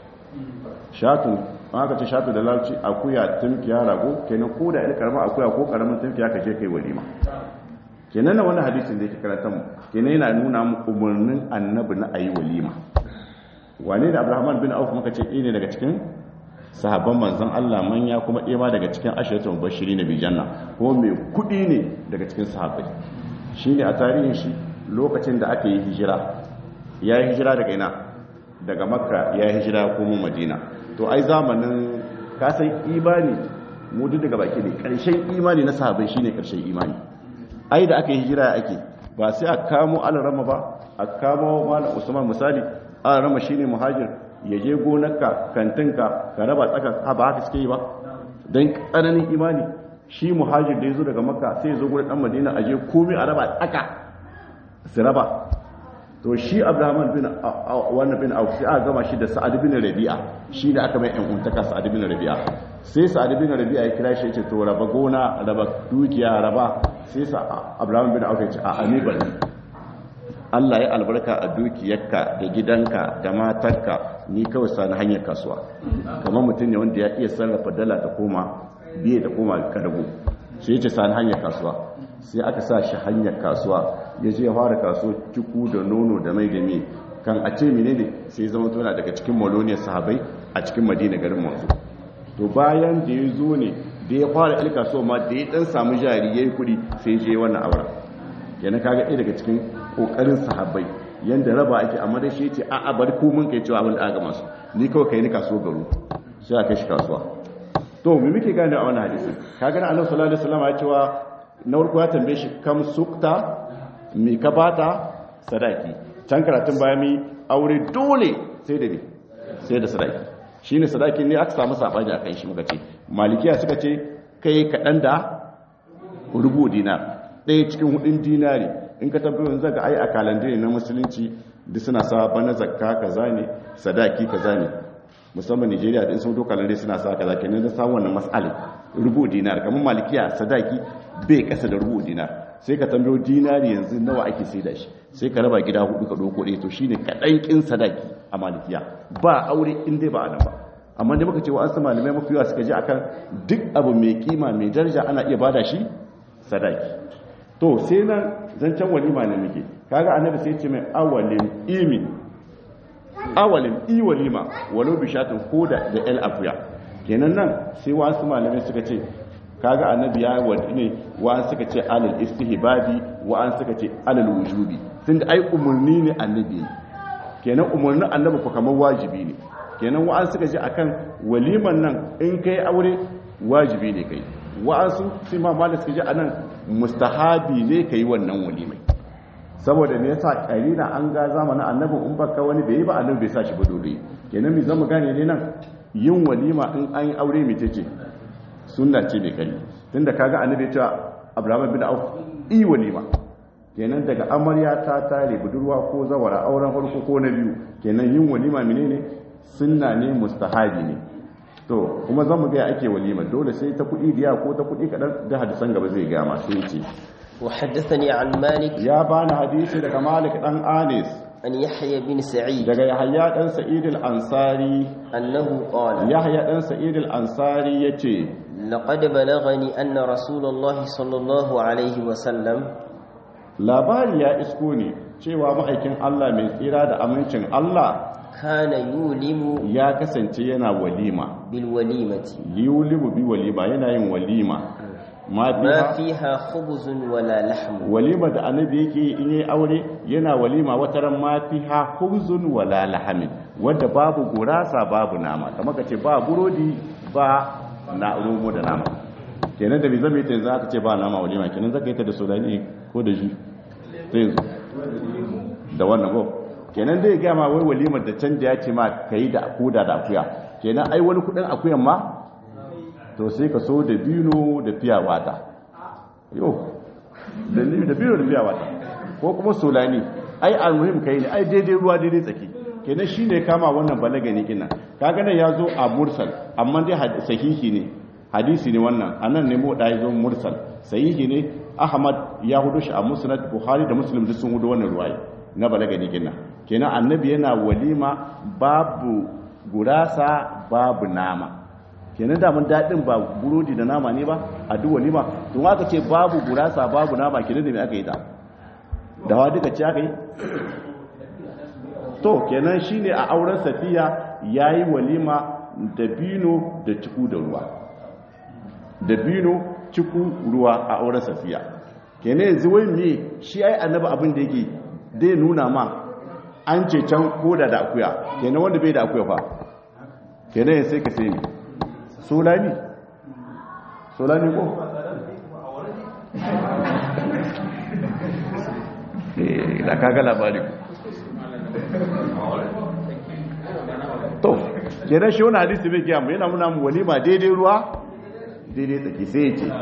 shatu an aka ce shatu da lauci akuya tunkiya rago kenan ko da ila karama akuya ko karamin tunkiya ka je kai walima kenan na wannan hadisin da yake karanta mu kenan yana nuna mu umarnin annabi na ayi walima wane da Abdurrahman bin Auf muka ce ne daga cikin sahabban manzon Allah manya kuma ɗaya ma daga cikin ashiratul mubashiri na bijanna kuma mai kuɗi ne daga cikin sahabbai shine a tarihin shi lokacin da aka yi hijira ya yi hijira daga ina daga makka ya yi hijira kuma madina to ai zamanin kasan imani mu duk daga baki ne ƙarshen imani na sahabbai shine ƙarshen imani ai da aka yi hijira ake ba sai a kamo alarama ba a kamo malam usman misali alarama shine muhajir ya je gonarka kantinka ka raba tsaka ba haka suke yi ba don tsananin imani shi muhajir da ya zo daga makka sai ya zo gurin dan madina a je komai a raba tsaka su raba to shi abraham bin wannan bin auf sai aka gama shi da sa'ad bin rabi'a shi da aka mai yan untaka sa'ad bin rabi'a sai sa'ad bin rabi'a ya kira shi ya ce to raba gona raba dukiya raba sai sa abraham bin auf ya ce a ani bari Allah ya albarka a dukiyarka da gidanka da matarka ni kawai sani hanyar kasuwa kamar mutum ne wanda ya iya sarrafa dala ta koma biye da koma karago sai ya ce sani hanyar kasuwa sai aka sa shi hanyar kasuwa ya je ya fara kasuwa ciku da nono da mai da mai kan a ce mene ne sai ya zama tona daga cikin maloniyar sahabai a cikin madina garin manzo to bayan da ya zo ne da ya fara il kasuwa ma da ya dan samu jari ya yi kuɗi sai ya je wannan auren yana kaga ɗaya daga cikin kokarin sahabbai yanda raba ake amma dai shi ce a a bari ku mun kai cewa abin da aka masu ni kawai kai ni kasuwa garu sai aka shi kasuwa to me muke gane a wannan hadisi kaga Annabi sallallahu alaihi wasallam ya cewa na farko ya tambaye shi kam sukta mi ka bata sadaki can karatun baya mi aure dole sai da ne sai da sadaki shine sadaki ne aka samu sabani akan shi muka ce malikiya suka ce kai kadan da rubu dinar ɗaya cikin hudun dinari in ka tabbatar zaga ai a kalandare na musulunci duk suna sa bana zakka kaza ne sadaki kaza ne musamman Nigeria da in sun doka lalle suna sa kaza kenan da samu wannan mas'alin rubu dinar kamar malikiya sadaki bai kasa da rubu dinar sai ka tambayo dinari yanzu nawa ake saida shi sai ka raba gida hudu ka doko ɗaya to shine kaɗan kin sadaki a malikiya ba aure in dai ba a nan ba amma da muka ce wa an sa malamai mafi yawa suka ji akan duk abu mai kima mai daraja ana iya bada shi sadaki to sai nan zancen walima ne muke kaga annabi sai ce mai awalin imi awalin i walima walau bishatin koda da el akuya kenan nan sai wasu malamai suka ce kaga annabi ya wadi ne wa suka ce alal istihbabi wa an suka ce alal wujubi tunda ai umurni ne annabi kenan umurnin annabi ko kamar wajibi ne kenan wa an suka ce akan waliman nan in kai aure wajibi ne kai wa'ansu sai ma malik suka ji anan mustahabi ne kai wannan walimai saboda me yasa karina an ga zamanin annabi in baka wani bai yi ba annabi bai sa shi ba dole kenan me zamu gane ne nan yin walima in an yi aure mai tace sunna ce mai kari tunda kaga annabi ya ce abdurrahman bin auf i walima kenan daga amarya ta tare budurwa ko zawara auren farko ko na biyu kenan yin walima menene sunna ne mustahabi ne to kuma zamu ga ake walima dole sai ta kudi diya ko ta kudi kadan da hadisan gaba zai ga masu yace وحدثني عن مالك ya bani hadisi daga Malik dan Anis عن يحيى بن سعيد daga Yahya dan Sa'id al-Ansari أنه قال Yahya dan Sa'id al-Ansari yace لقد بلغني أن رسول الله صلى الله عليه وسلم labari ya isko ne cewa ma'aikin Allah mai tsira da amincin Allah كان يولم ya kasance yana walima بالوليمة yulimu bi walima yana yin walima ma ما biha فيها خبز ولا لحم walima da annabi yake in yi aure yana walima wataran ma fiha khubzun wala lahamin wanda babu gurasa babu nama kamar kace ba burodi ba na romo da nama kenan da bai zama ita yanzu aka ce ba nama walima kenan zaka yi ta da sodani ko da ji sai zo da wannan ko kenan dai ga ma wai walimar da canja ya ce ma kai da koda da akuya kenan ai wani kudin akuyan ma to sai ka so da bino da fiya wata yo da ni da bino da fiya wata ko kuma solani ai almuhim kai ne ai daidai ruwa daidai tsaki kenan shine kama wannan balaga ne kinan kaga nan yazo a mursal amma dai had- sahihi ne hadisi ne wannan anan ne mu da yazo mursal sahihi ne ahmad ya hudu shi a musnad buhari da muslim duk sun hudu wannan ruwaya na balaga ne kinan kenan annabi yana walima babu gurasa babu nama kenan da mun daɗin ba burodi da nama ne ba a duk walima to aka ce babu gurasa babu nama kenan da me aka yi ta dawa duka ce aka yi to kenan shine a auren safiya yayi walima da bino da ciku da ruwa da bino ciku ruwa a auren safiya kenan yanzu wai me shi ai annabi abin da yake dai nuna ma an ce can koda da akuya kenan wanda bai da akuya fa kenan sai ka sai ni solani solani ko Eh, da kaga labari to kenan shi wani hadisi bai kiyamu yana muna mu walima daidai ruwa daidai tsaki sai ya ce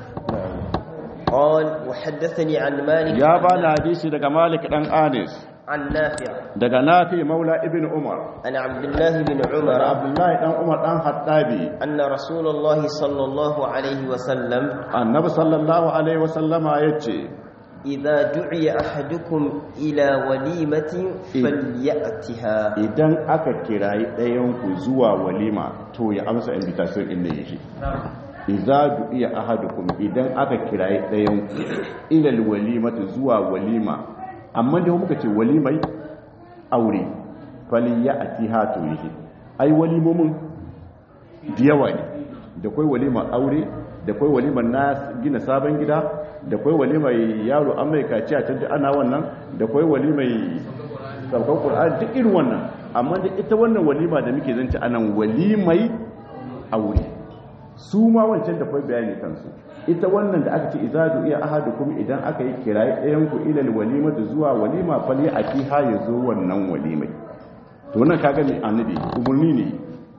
قال وحدثني عن مالك ya ba na hadisi daga malik dan anis عن نافع daga nafi maula ibn umar عن عبد الله بن daga عمر abdullahi dan umar dan hattabi أن رسول الله صلى الله عليه وسلم annabi sallallahu alaihi wasallama ya ce إذا دعي أحدكم إلى وليمة فليأتها idan aka kirayi ɗayanku zuwa walima to ya amsa invitation inda ya shi iza du'iya ahadukum idan aka kirayi ɗayanku ilal walimatu zuwa walima amma da muka ce walimai aure fali ya atiha to yake ai walimomin da yawa ne da kai walimar aure da kai walimar na gina sabon gida da kai walimar yaro an mai kaci a canji ana wannan da kai walimar saukan ƙur'an duk irin wannan amma da ita wannan walima da muke zance anan walimai aure su ma wancan da kai bayani kansu ita wannan da aka ce izadu iya ahadukum idan aka yi kirayi ɗayan ku ilal walimatu zuwa walima fal ya akiha ya zo wannan walimai to wannan kaga mai annabi umurni ne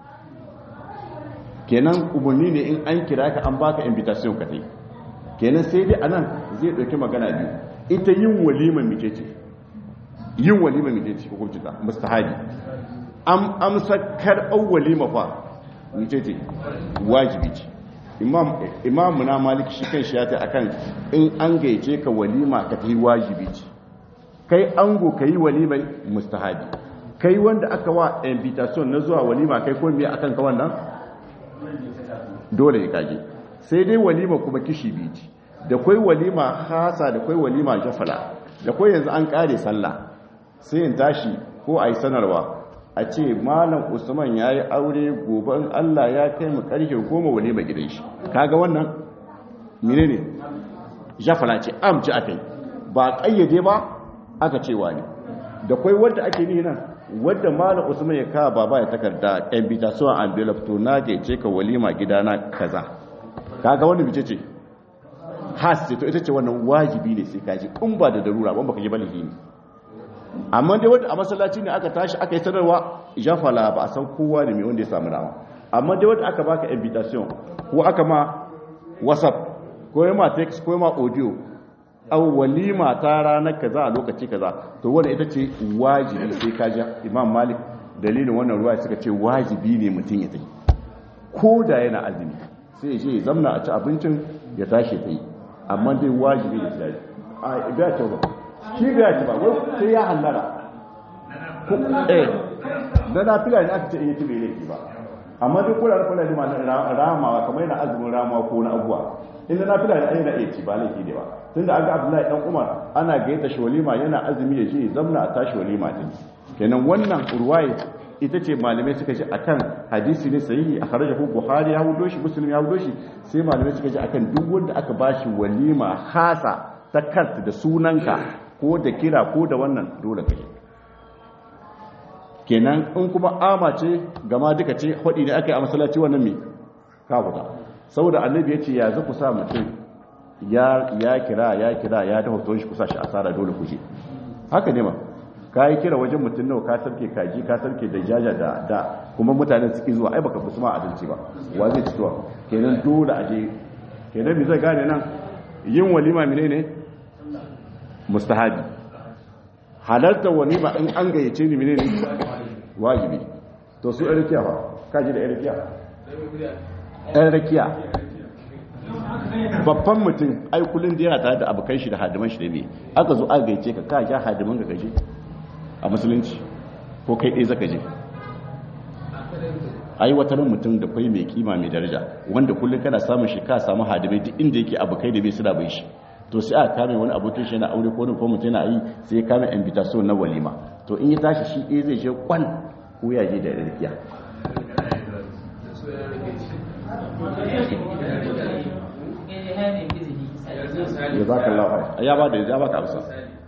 kenan umarni ne in an kira ka an baka invitation ka tai kenan sai dai anan zai dauki magana biyu ita yin walima mice ce yin walima mice ce hukunci ta mustahabi am amsa karɓar walima fa mice ce wajibi ce imam imam na malik shi kan shi ya ta akan in an gaice ka walima ka ta yi wajibi ce kai ango ka yi walimai mustahabi kai wanda aka wa invitation na zuwa walima kai ko me akan ka wannan dole ya kaje sai dai walima kuma kishi biyu ce da kwai walima hasa da kwai walima jafala da kwai yanzu an kare sallah sai in tashi ko a yi sanarwa a ce malam usman ya yi aure gobe in allah ya kai mu karfe goma walima gidan shi kaga wannan mine ne jafala ce amci aka yi ba kayyade ba aka cewa ne da kwai wadda ake ni nan wadda malam usman ya kawo baba ya takarda invitation envelope to na ce ka walima gidana kaza kaga wanda bice ce has ce to ita ce wannan wajibi ne sai kaji in ba da darura ban baka ji balihi ne amma dai wanda a masallaci ne aka tashi aka yi sanarwa jafala ba a san kowa ne mai wanda ya samu dama amma dai wanda aka baka invitation ko aka ma whatsapp ko ya ma text ko ya ma audio au walima ta ranar kaza a lokaci kaza to wanda ita ce wajibi sai ka ji imam malik dalilin wannan ruwa suka ce wajibi ne mutum ya tafi ko da yana azumi sai ya je ya zamna a ci abincin ya tashi ta yi amma dai wajibi ne sai a biya ce ba shi biya ce ba wai sai ya hallara eh da na fila ne aka ce in yi tibe laifi ba amma duk kula da kula da ma ramawa kamar yana azumin ramawa ko na abuwa inda na fila ne ayyana iya ci ba laifi ne ba tunda an ga abdullahi dan umar ana gaita shi walima yana azumi ya je zamna a tashi walima din kenan wannan urwaye ita ce malamai suka ji akan hadisi ne sahihi a kharajahu buhari ya hudo shi muslim ya hudo shi sai malamai suka ji akan duk wanda aka bashi walima hasa ta kart da sunanka ko da kira ko da wannan dole kai kenan in kuma ama ce gama duka ce hudi ne aka yi a masallaci wannan me ka fita saboda annabi ya ce ya zaku sa mutum ya ya kira ya kira ya da hoton shi kusa shi asara dole kuje haka ne ma ka yi kira wajen mutum nawa ka sarke kaji ka sarke da jaja da da kuma mutanen suke zuwa ai baka fi ma adalci ba wa zai ci tuwa kenan dole a je kenan mi zai gane nan yin walima mine ne mustahabi halartar walima in an gayyace ni mine ne wajibi to su ɗan rakiya ba ka ji da ɗan rakiya ɗan rakiya babban mutum ai kullun da yana tare da abokan shi da hadiman shi da ne aka zo aka gaice ka ka ja hadiman ka gaje a musulunci ko kai ɗaya zaka je ai wata ran mutum da kai mai kima mai daraja wanda kullun kana samun shi ka samu hadimai duk inda yake abokai da bai suna bai shi to sai aka kame wani abokin shi na aure ko wani ko mutum yana yi sai ya kame invitation na walima to in ya tashi shi ɗaya zai je kwan ko ya je da rikiya ya za ka lafa ya ba da ya baka amsa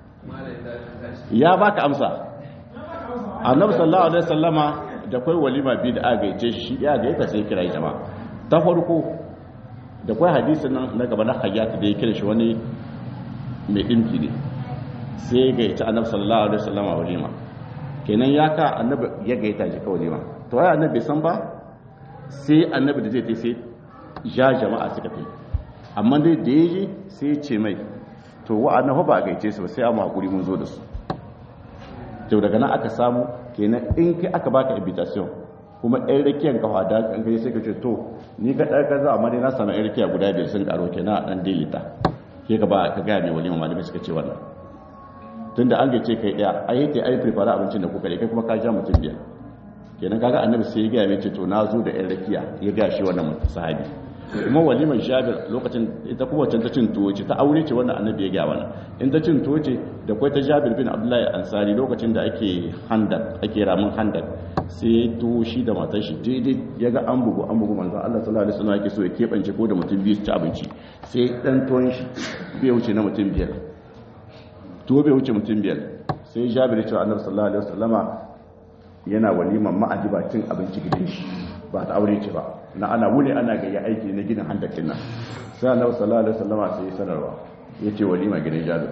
ya baka amsa annabi sallallahu alaihi wasallama da kai walima bi da aka gaice shi ya gaita sai kira jama'a ta farko da kai hadisin nan na gaba na hayyata da ya kira shi wani mai dinki ne sai ya gaita annabi sallallahu alaihi wasallama walima kenan ya ka annabi ya gaita shi ka walima to ai annabi san ba sai annabi da zai tai sai ja jama'a suka fi amma dai da ya ji sai ce mai to wa'annan ba a gaice su ba sai amma hakuri mun zo da su to daga nan aka samu kenan in kai aka baka invitation kuma ɗan rakiyar kafa da kan kai sai ka ce to ni ka ɗan kaza amma dai na samu ɗan rakiya guda biyar sun karo kenan a ɗan delita ke ka ba ka gaya mai walima malamai suka ce wannan tunda an gaice kai ɗaya ai yake ai prepare abincin da kuka kai kuma ka ja mutum biyar kenan kaga annabi sai ya gaya mai ce to na zo da ɗan rakiya ya gaya shi wannan sahabi kuma walimar jabir lokacin ita kuma wacce ta cin tuwo ce ta aure ce wannan annabi ya gaya mana in ta cin tuwo ce da kwai ta jabir bin abdullahi ansari lokacin da ake handak ake ramin handak sai tuwo shi da matar shi daidai ya ga an bugu an bugu manzon Allah sallallahu alaihi wasallam yake so ya kebance ko da mutum biyu su ci abinci sai dan tuwon shi bai wuce na mutum biyar tuwo bai wuce mutum biyar sai jabir ya ce annabi sallallahu alaihi wasallama yana waliman ma'adiba cin abinci gidan shi ba ta aure ce ba na ana wuni ana gayya aiki na gidan handakin nan sai annabi sallallahu alaihi wasallama sai ya sanarwa yace walima gidan jabir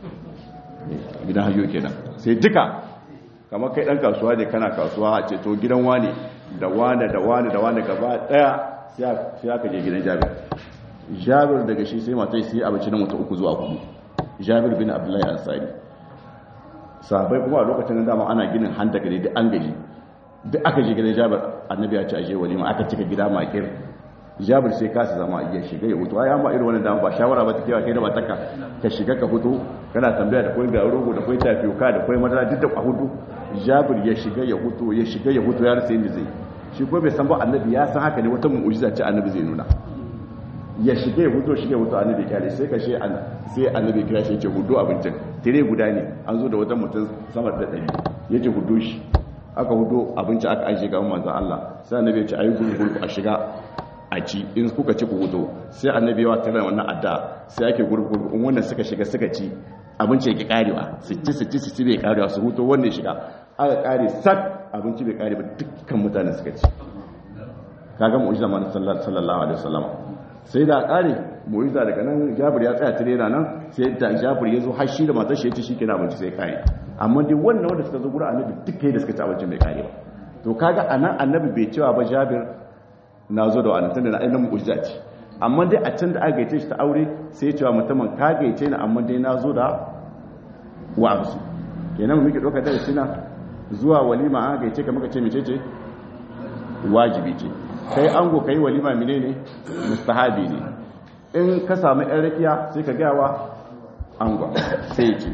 gidan hayo kenan sai duka kamar kai dan kasuwa ne kana kasuwa a ce to gidan wani da wani da wani da wani gaba daya sai aka je gidan jabir jabir daga shi sai matai sai abinci na mutu uku zuwa hudu jabir bin abdullahi ansari sahabbai kuma a lokacin da dama ana ginin handaka ne duk an gaji duk aka je gidan jabir annabi ya ce aje walima aka cika gida makir jabir sai kasa zama iya shiga ya hutu ai amma irin wannan dama ba shawara ba ta kewa kai da mataka ka shiga ka hutu kana tambaya da kai ga rogo da kai tafiyoka da kai madara duk da hutu jabir ya shiga ya hutu ya shiga ya hutu ya rasa yadda zai shi ko bai san ba annabi ya san haka ne wata mu'jiza ce annabi zai nuna ya shiga ya hutu shiga ya hutu annabi kyale sai ka she sai annabi kira shi ya ce hudu abincin tire guda ne an zo da wata mutum sama da ɗari ya ce hudu shi aka hudu abinci aka an shiga manzan Allah sai annabi ya ce ayi gurgurku a shiga a ci in kuka ci ku hudu sai annabi ya tare wannan adda sai ake gurgurku in wannan suka shiga suka ci abinci yake karewa su ci su ci su ci bai karewa su hutu wanda ya shiga aka kare sak abinci bai kare ba dukkan mutanen suka ci kaga mu'jiza manzo sallallahu alaihi wasallam sai da kare mu'jiza daga nan Jabir ya tsaya tare nan sai da Jabir ya zo har shi da matar shi ya ci shikenan abinci sai kare amma dai wannan wanda suka zo gurin annabi duk da suka ci abincin bai kare ba to kaga anan annabi bai cewa ba Jabir na zo da wannan tunda na ainihin mu'jiza ce amma dai a can da aka gaice shi ta aure sai ya cewa mutumin ka gaice ni amma dai na zo da wa amsu kenan mu muke ɗauka da sina zuwa walima an gaice ka muka ce mece ce wajibi ce kai ango kai walima mine ne mustahabi ne in ka samu yan rakiya sai ka gawa ango sai ya ce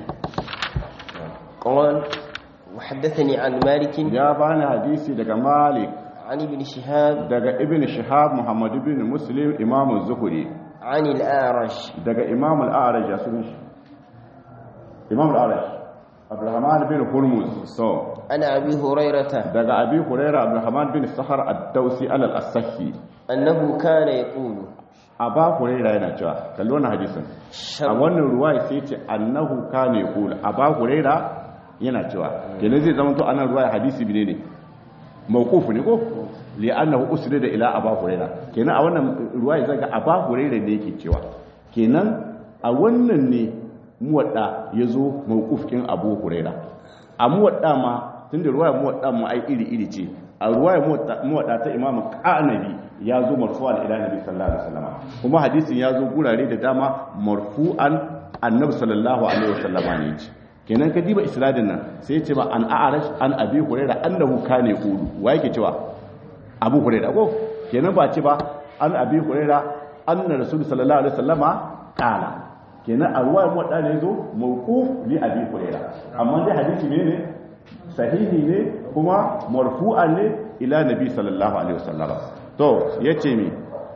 قال وحدثني عن مالك ya bani hadisi daga malik عن ابن شهاب daga ibn shihab muhammad ibn muslim imam zuhuri عن الأعرج daga imam al-a'raj ya sunan shi imam al-a'raj abdurrahman bin hurmuz so عن أبي هريرة daga abi hurairah abdurrahman bin sahar ad-dausi al-asahi أنه كان يقول aba hurairah yana cewa kalli wannan hadisin a شر wannan ruwaya sai ce annahu kana yaqul aba hurairah yana cewa kenan zai zama to anan ruwaya hadisi bine ne mawquf ne ko li annahu usnida ila aba hurairah kenan a wannan ruwaya zaga aba hurairah ne yake cewa kenan a wannan ne muwadda yazo mawquf kin abu hurairah a muwadda ma tunda ruwaya muwadda mu ai iri iri ce a ruwaya muwadda ta imamu qanabi ya zo marfu'an ila nabi sallallahu alaihi wasallam kuma hadisin ya zo gurare da dama marfu'an annabi sallallahu alaihi wasallam ne ce kenan ka diba isnadin nan sai ya ce ba an a'arash an abi hurairah annahu kana yaqulu wa yake cewa abu hurairah ko kenan ba ce ba an abi hurairah anna rasul sallallahu alaihi wasallama qala kenan a ruwayar muwadda ne zo mawquf li abi hurairah amma dai hadisi ne ne sahihi ne kuma marfu'an ne ila nabi sallallahu alaihi wasallam to yace mi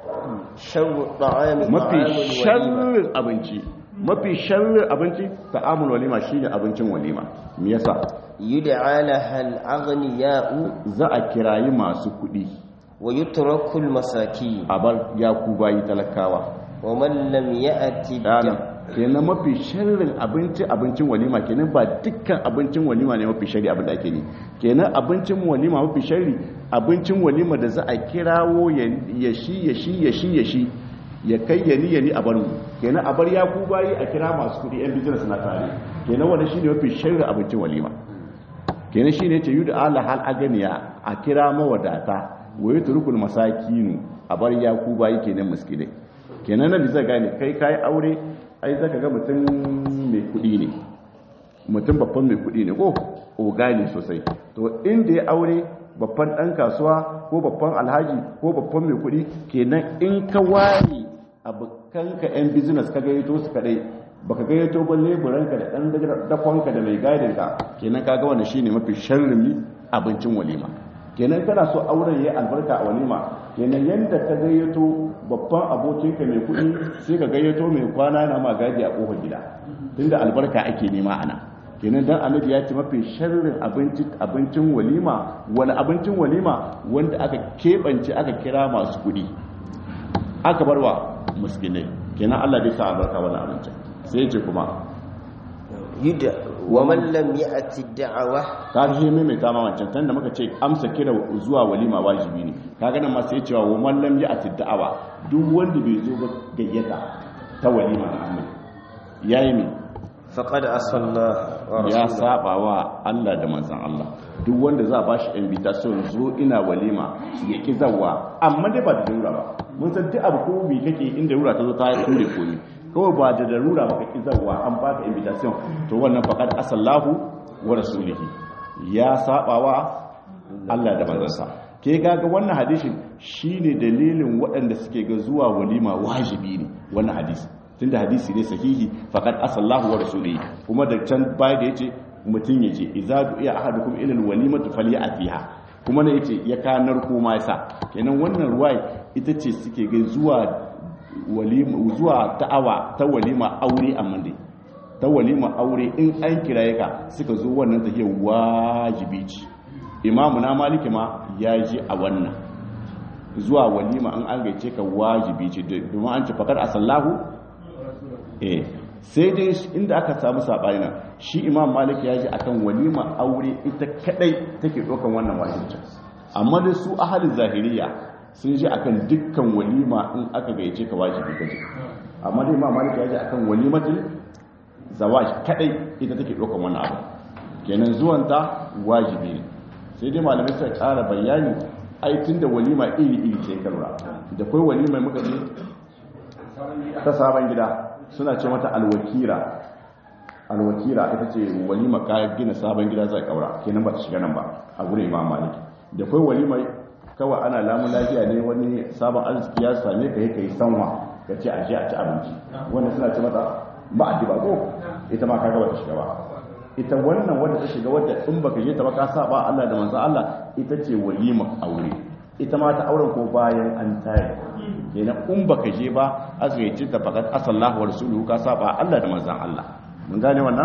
شر الطعام mafi طعام الوليمة sharrin abinci mafi sharrin abinci ta'amul walima shine abincin walima me yasa يدعى لها الأغنياء za a kirayi masu kuɗi ويترك المساكين a bar ya ku bayi talakawa ومن لم يأتي dana الدم kenan mafi sharrin abinci abincin walima kenan ba dukkan abincin walima ne mafi sharri abin da ake ne kenan abincin walima mafi sharri abincin walima da za a kirawo ya ya shi ya shi ya shi ya shi ya kai ya ni ya ni a bar mu kenan a bar ya ku bayi a kira masu kudi yan business na tare kenan wannan shine mafi sharri abincin walima kenan shine yace yudu ala hal aganiya a kira mawadata wa yutrukul masakinu a bar ya ku bayi kenan miskinai kenan nan zai gane kai kai aure ai zaka ga mutum mai kudi ne mutum babban mai kudi ne ko ogani sosai to inda ya aure babban dan kasuwa ko babban alhaji ko babban mai kudi kenan in ka ware abokanka yan business ka gayyato su kadai baka gayyato ba leburanka da dan dakonka da mai gadinka kenan kaga wannan shine mafi sharrimi abincin walima kenan kana so auren yayi albarka a walima kenan yanda ka gayyato babban abokinka mai kuɗi sai ka gayyato mai kwana na magadi a kofar gida tunda albarka ake nema ana kenan dan annabi ya ce mafi sharrin abinci abincin walima wani abincin walima wanda aka keɓance aka kira masu kuɗi aka barwa miskinai kenan Allah bai sa albarka wani abincin sai ya ce kuma يدعى ومن لم يأتي الدعوة kaga shi mai ta ma wancan tun da muka ce amsa kira zuwa walima wajibi ne kaga nan ma sai cewa wa man lam ya'ti da'awa duk wanda bai zo ba gayyata ta walima na amma yayi mi فقد أصى الله ya ورسوله saba wa Allah da manzon Allah duk wanda za a bashi invitation zo ina walima ya ki zawa amma dai ba da darura ba mun san duk abu ko bi kake inda rura ta zo ta kure komi kawai ba da darura ba ka ki zawa an baka invitation to wannan faqad asallahu wa rasulihi ya saba wa Allah da manzansa ke gaga wannan hadisin shine dalilin waɗanda suke ga zuwa walima wajibi ne wannan hadisi tunda hadisi ne sahihi faqad asallahu wa rasulihi kuma da can baya da yace mutun yace idza du'iya ahadukum ila alwalimati falyatiha kuma ne yace ya kanar ko ma yasa kenan wannan ruwai ita ce suke ga zuwa walima zuwa ta'awa ta walima aure amma dai ta walima aure in an kiraye ka suka zo wannan tahiyar wajibi ce imamu na maliki ma ya ji a wannan zuwa walima an an gaice ka wajibi ce domin an ce fakar asallahu eh sai dai inda aka samu sabani nan shi imam malik ya ji akan walima aure ita kadai take dokan wannan wajibci amma da su ahalin zahiriya sun ji akan dukkan walima in aka gaice ka wajibi kaje amma dai imam malik ya ji akan walimatul zawaj kadai ita take dokan wannan abu kenan zuwanta wajibi ne sai dai malamai suka kara bayani ai tunda walima iri iri ce kalra da kai walima muka ce ta sabon gida suna ce mata alwakira alwakira ita ce walima ka gina sabon gida zai kaura kenan ba ta shiga nan ba a gurin imam maliki da kai walima kawai ana lamun lafiya ne wani sabon arziki ya same ka yi kai sanwa ka ce a je a ci abinci wannan suna ce mata ba a ba ko ita ma kaga ba ta shiga ba ita wannan wanda ta shiga wadda in baka je ta ba ka saba Allah da manzo Allah ita ce walima aure ita ma ta auren ko bayan an tare kenan in baka je ba azgaici ta fakat asallahu wa rasuluhu ka saba Allah da manzon Allah mun gane wannan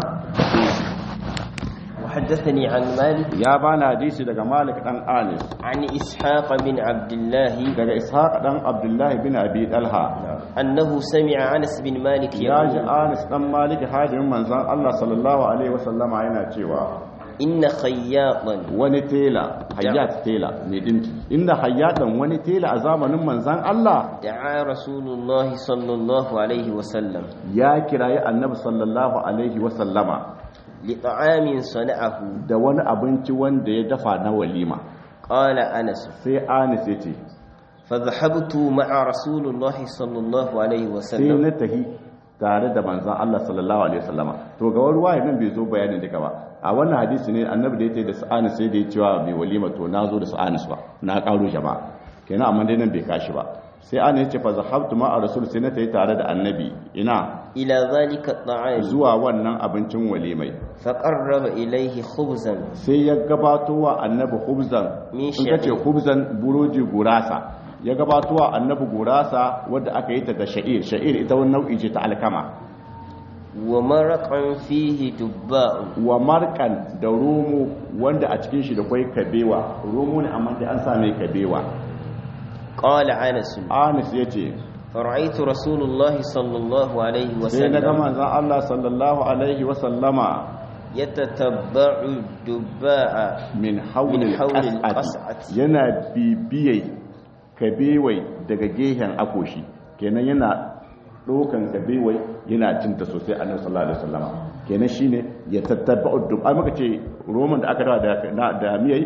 وحدثني عن مالك ya bana hadisi daga Malik dan Anis عن إسحاق بن عبد الله daga Ishaq dan Abdullah bin Abi Talha أنه سمع أنس بن مالك ya ji يقول Anis dan Malik hadimin manzon Allah sallallahu alaihi wasallama yana cewa إن خياطا wani tela hayyat tela ne dinki inda hayyatan wani tela a zamanin manzon Allah دعا رسول الله صلى الله عليه وسلم ya kirayi annabi sallallahu alaihi wasallama لطعام صنعه da wani abinci wanda ya dafa na walima قال أنس sai Anis ya ce فذهبت مع رسول الله صلى الله عليه sai وسلم na tahi tare da manzon Allah sallallahu alaihi wasallama to ga wani waye nan bai zo bayanin duka ba a wannan hadisi ne annabi da yace da sa'anis sai da ya cewa mai walima to na zo da sa'anis ba na karo jama'a kenan amma dai nan bai kashi ba sai an yace fa zahabtu ma a rasul sai na tayi tare da annabi ina إلى ذلك الطعام zuwa wannan abincin walimai فقرب إليه خبزا sai ya gabato wa annabi hubzan Min in kace sha'ir. hubzan buroji gurasa ya gabato wa annabi gurasa wadda aka yi ta da sha'ir sha'ir ita wani nau'i ce ta alkama ومرقا فيه دباء wa markan da romo wanda a cikin shi da kwai kabewa romo ne amma dai an sa mai kabewa قال أنس anis ya ce فرأيت رسول الله صلى الله عليه sai na ga وسلم manzan Allah sallallahu alaihi wasallama يتتبع الدباء min haulil Min haulil qas'ati qas'ati. yana bibiyai kabewai daga gehen akoshi kenan yana dokan kabewai yana cinta sosai annabi sallallahu alaihi wasallama kenan shine ya tattaba dub ai muka ce roman da aka dawa da na- da miyai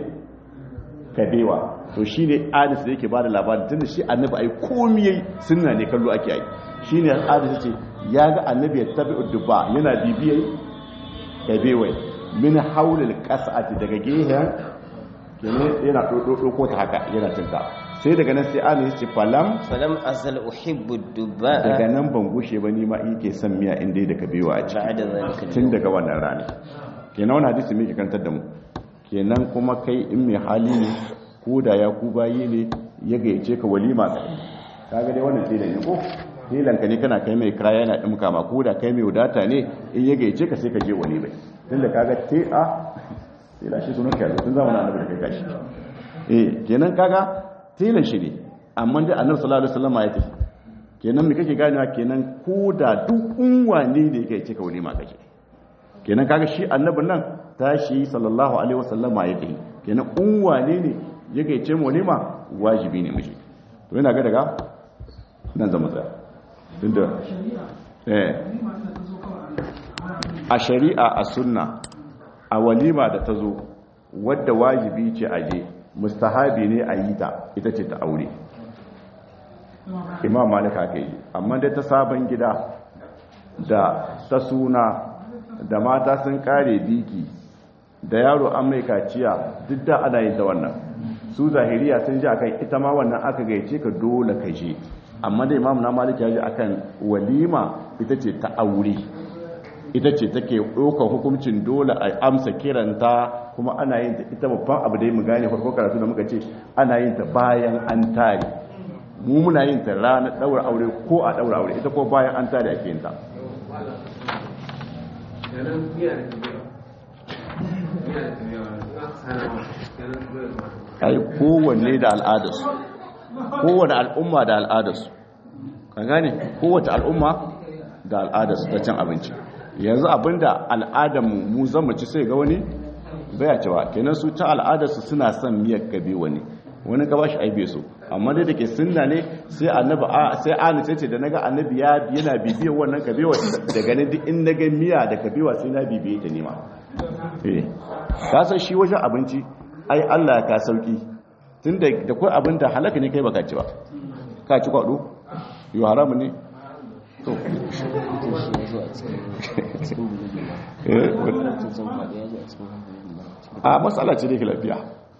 kabewa to shine adis da yake bada labarin tunda shi annabi ai komai yayi sunna ne kallo ake ai shine adis yace ya ga annabi ya tabi dubba yana bibiyai kabewai min haulil qas'ati daga gehen kenan yana ɗauko ta haka yana cinta sai daga nan sai ana yace falam فلم أزل أحب daga الدباء nan ban gushe ba ni ma yake son miya inda da kabewa a ciki بعد ذلك tun اليوم daga wannan rani kenan wani hadisi mai kantar da mu kenan kuma kai in mai hali ne ko da ya ku bayi ne ya gayyace ka walima ka kaga dai wannan telan ne ko telan ka ne kana kai mai kira yana dimka ma ko da kai mai wadata ne in ya gayyace ka sai ka je walima tunda kaga te a tela shi sunan kai tun zamanin annabi da kai gashi eh kenan kaga telan shi ne amma dai annabi sallallahu alaihi wasallam ya tafi kenan me kake ganewa kenan ko da duk unwane ne yake cika walima kake kenan kaga shi annabin nan tashi sallallahu alaihi wasallam ya kai kenan unwane ne yake ce mu walima wajibi ne mishi to ina ga daga nan zama tsaya tunda eh a shari'a a sunna a walima da ta zo wadda wajibi ce aje mustahabi ne a yi ta ita ce ta aure imam malik aka yi amma dai ta sabon gida da ta suna da mata sun kare biki da yaro an mai kaciya duk da ana yin da wannan su zahiriya sun ji akan ita ma wannan aka gaice ka dole ka je amma da imam na malik ya ji akan walima ita ce ta aure ita ce take ɗaukar hukuncin dole a amsa kiranta kuma ana yin ta ita babban abu da yi mu gane farko karatu da muka ce ana yin ta bayan an tare mu muna yin ta ranar ɗaura aure ko a ɗaura aure ita ko bayan an tare ake yin ta kenan miya da kabewa miya da kabewa na sanawa kenan kabewa ai kowanne da al'adarsu kowane al'umma da al'adarsu ka gane kowace al'umma da al'adarsu ta cin abinci yanzu abinda al'adarmu mu zama ci sai ga wani baya cewa kenan su ta al'adarsu suna son miyar gabe wani wani gaba shi aibe su amma dai da ke sunna ne sai annabi a sai ani ce da naga annabi ya yana bibiyar wannan kabewa da ganin duk in naga miya da kabewa sai na bibiye ta nema eh ka san shi wajen abinci ai Allah ka sauki tunda da kai abin da halaka ne kai baka ci ba ka ci kwado yo haramu ne to shi ya zo a cikin cikin bulugin ba eh wani- haramcin son kwaɗe ya zo a cikin bulugin ba a matsala ce da ke lafiya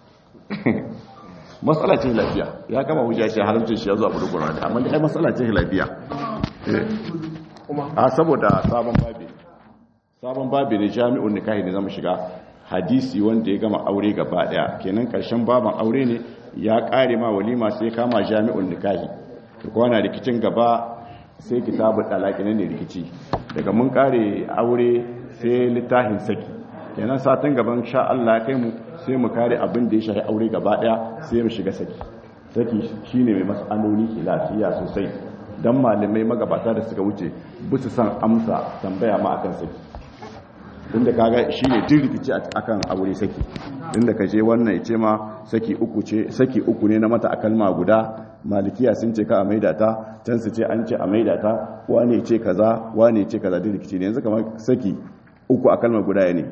matsala ce lafiya ya kama hujja shi haramcin shi ya zo a budu kurani amma dai matsala ce lafiya Eh. a saboda sabon babi sabon babi ne jami'un nikahi ne zama shiga hadisi wanda ya gama aure gaba daya kenan karshen baban aure ne ya kare ma walima sai kama jami'un nikahi to kwana rikicin gaba sai kitabu talaki ne rikici daga mun kare aure sai littafin saki kenan satin gaban sha Allah ya kai mu sai mu kare abin da ya shafi aure gaba daya sai mu shiga saki saki shine mai mas'aloli ke lafiya sosai dan malamai magabata da suka wuce bisu san amsa tambaya ma akan saki inda kaga shine din rikici akan aure saki inda kaje wannan yace ma saki uku ce saki uku ne na mata a kalma guda malikiya sun ce ka a maida ta can su ce an ce a maida ta wane ce kaza wane ce kaza din rikici ne yanzu kamar saki uku a kalma guda ne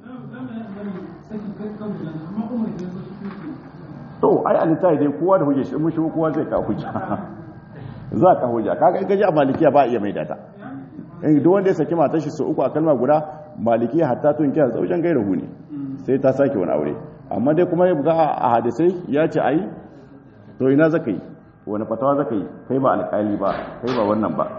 to ai alitai dai kowa da hujja shi mun shi kowa zai ka hujja za ka hujja kaga in kaji a malikiya ba iya maida ta in duk wanda ya saki matar shi su uku a kalma guda malikiya hatta tun kiyar zaujen gaira hu ne sai ta sake wani aure amma dai kuma ya buga a hadisai ya ce ai to ina zaka yi wani fatawa zaka yi kai ba alƙali ba kai ba wannan ba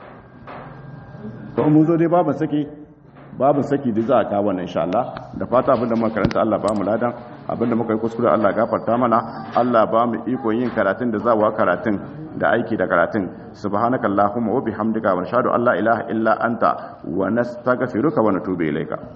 to mun zo dai babu saki babu saki da za a kawo wannan insha Allah da fata abinda muka karanta Allah ba mu ladan abinda muka yi kuskure Allah gafarta mana Allah ba mu iko yin karatun da zawa karatun da aiki da karatun subhanakallahumma wa bihamdika wa nashhadu an la ilaha illa anta wa nastaghfiruka wa natubu ilayka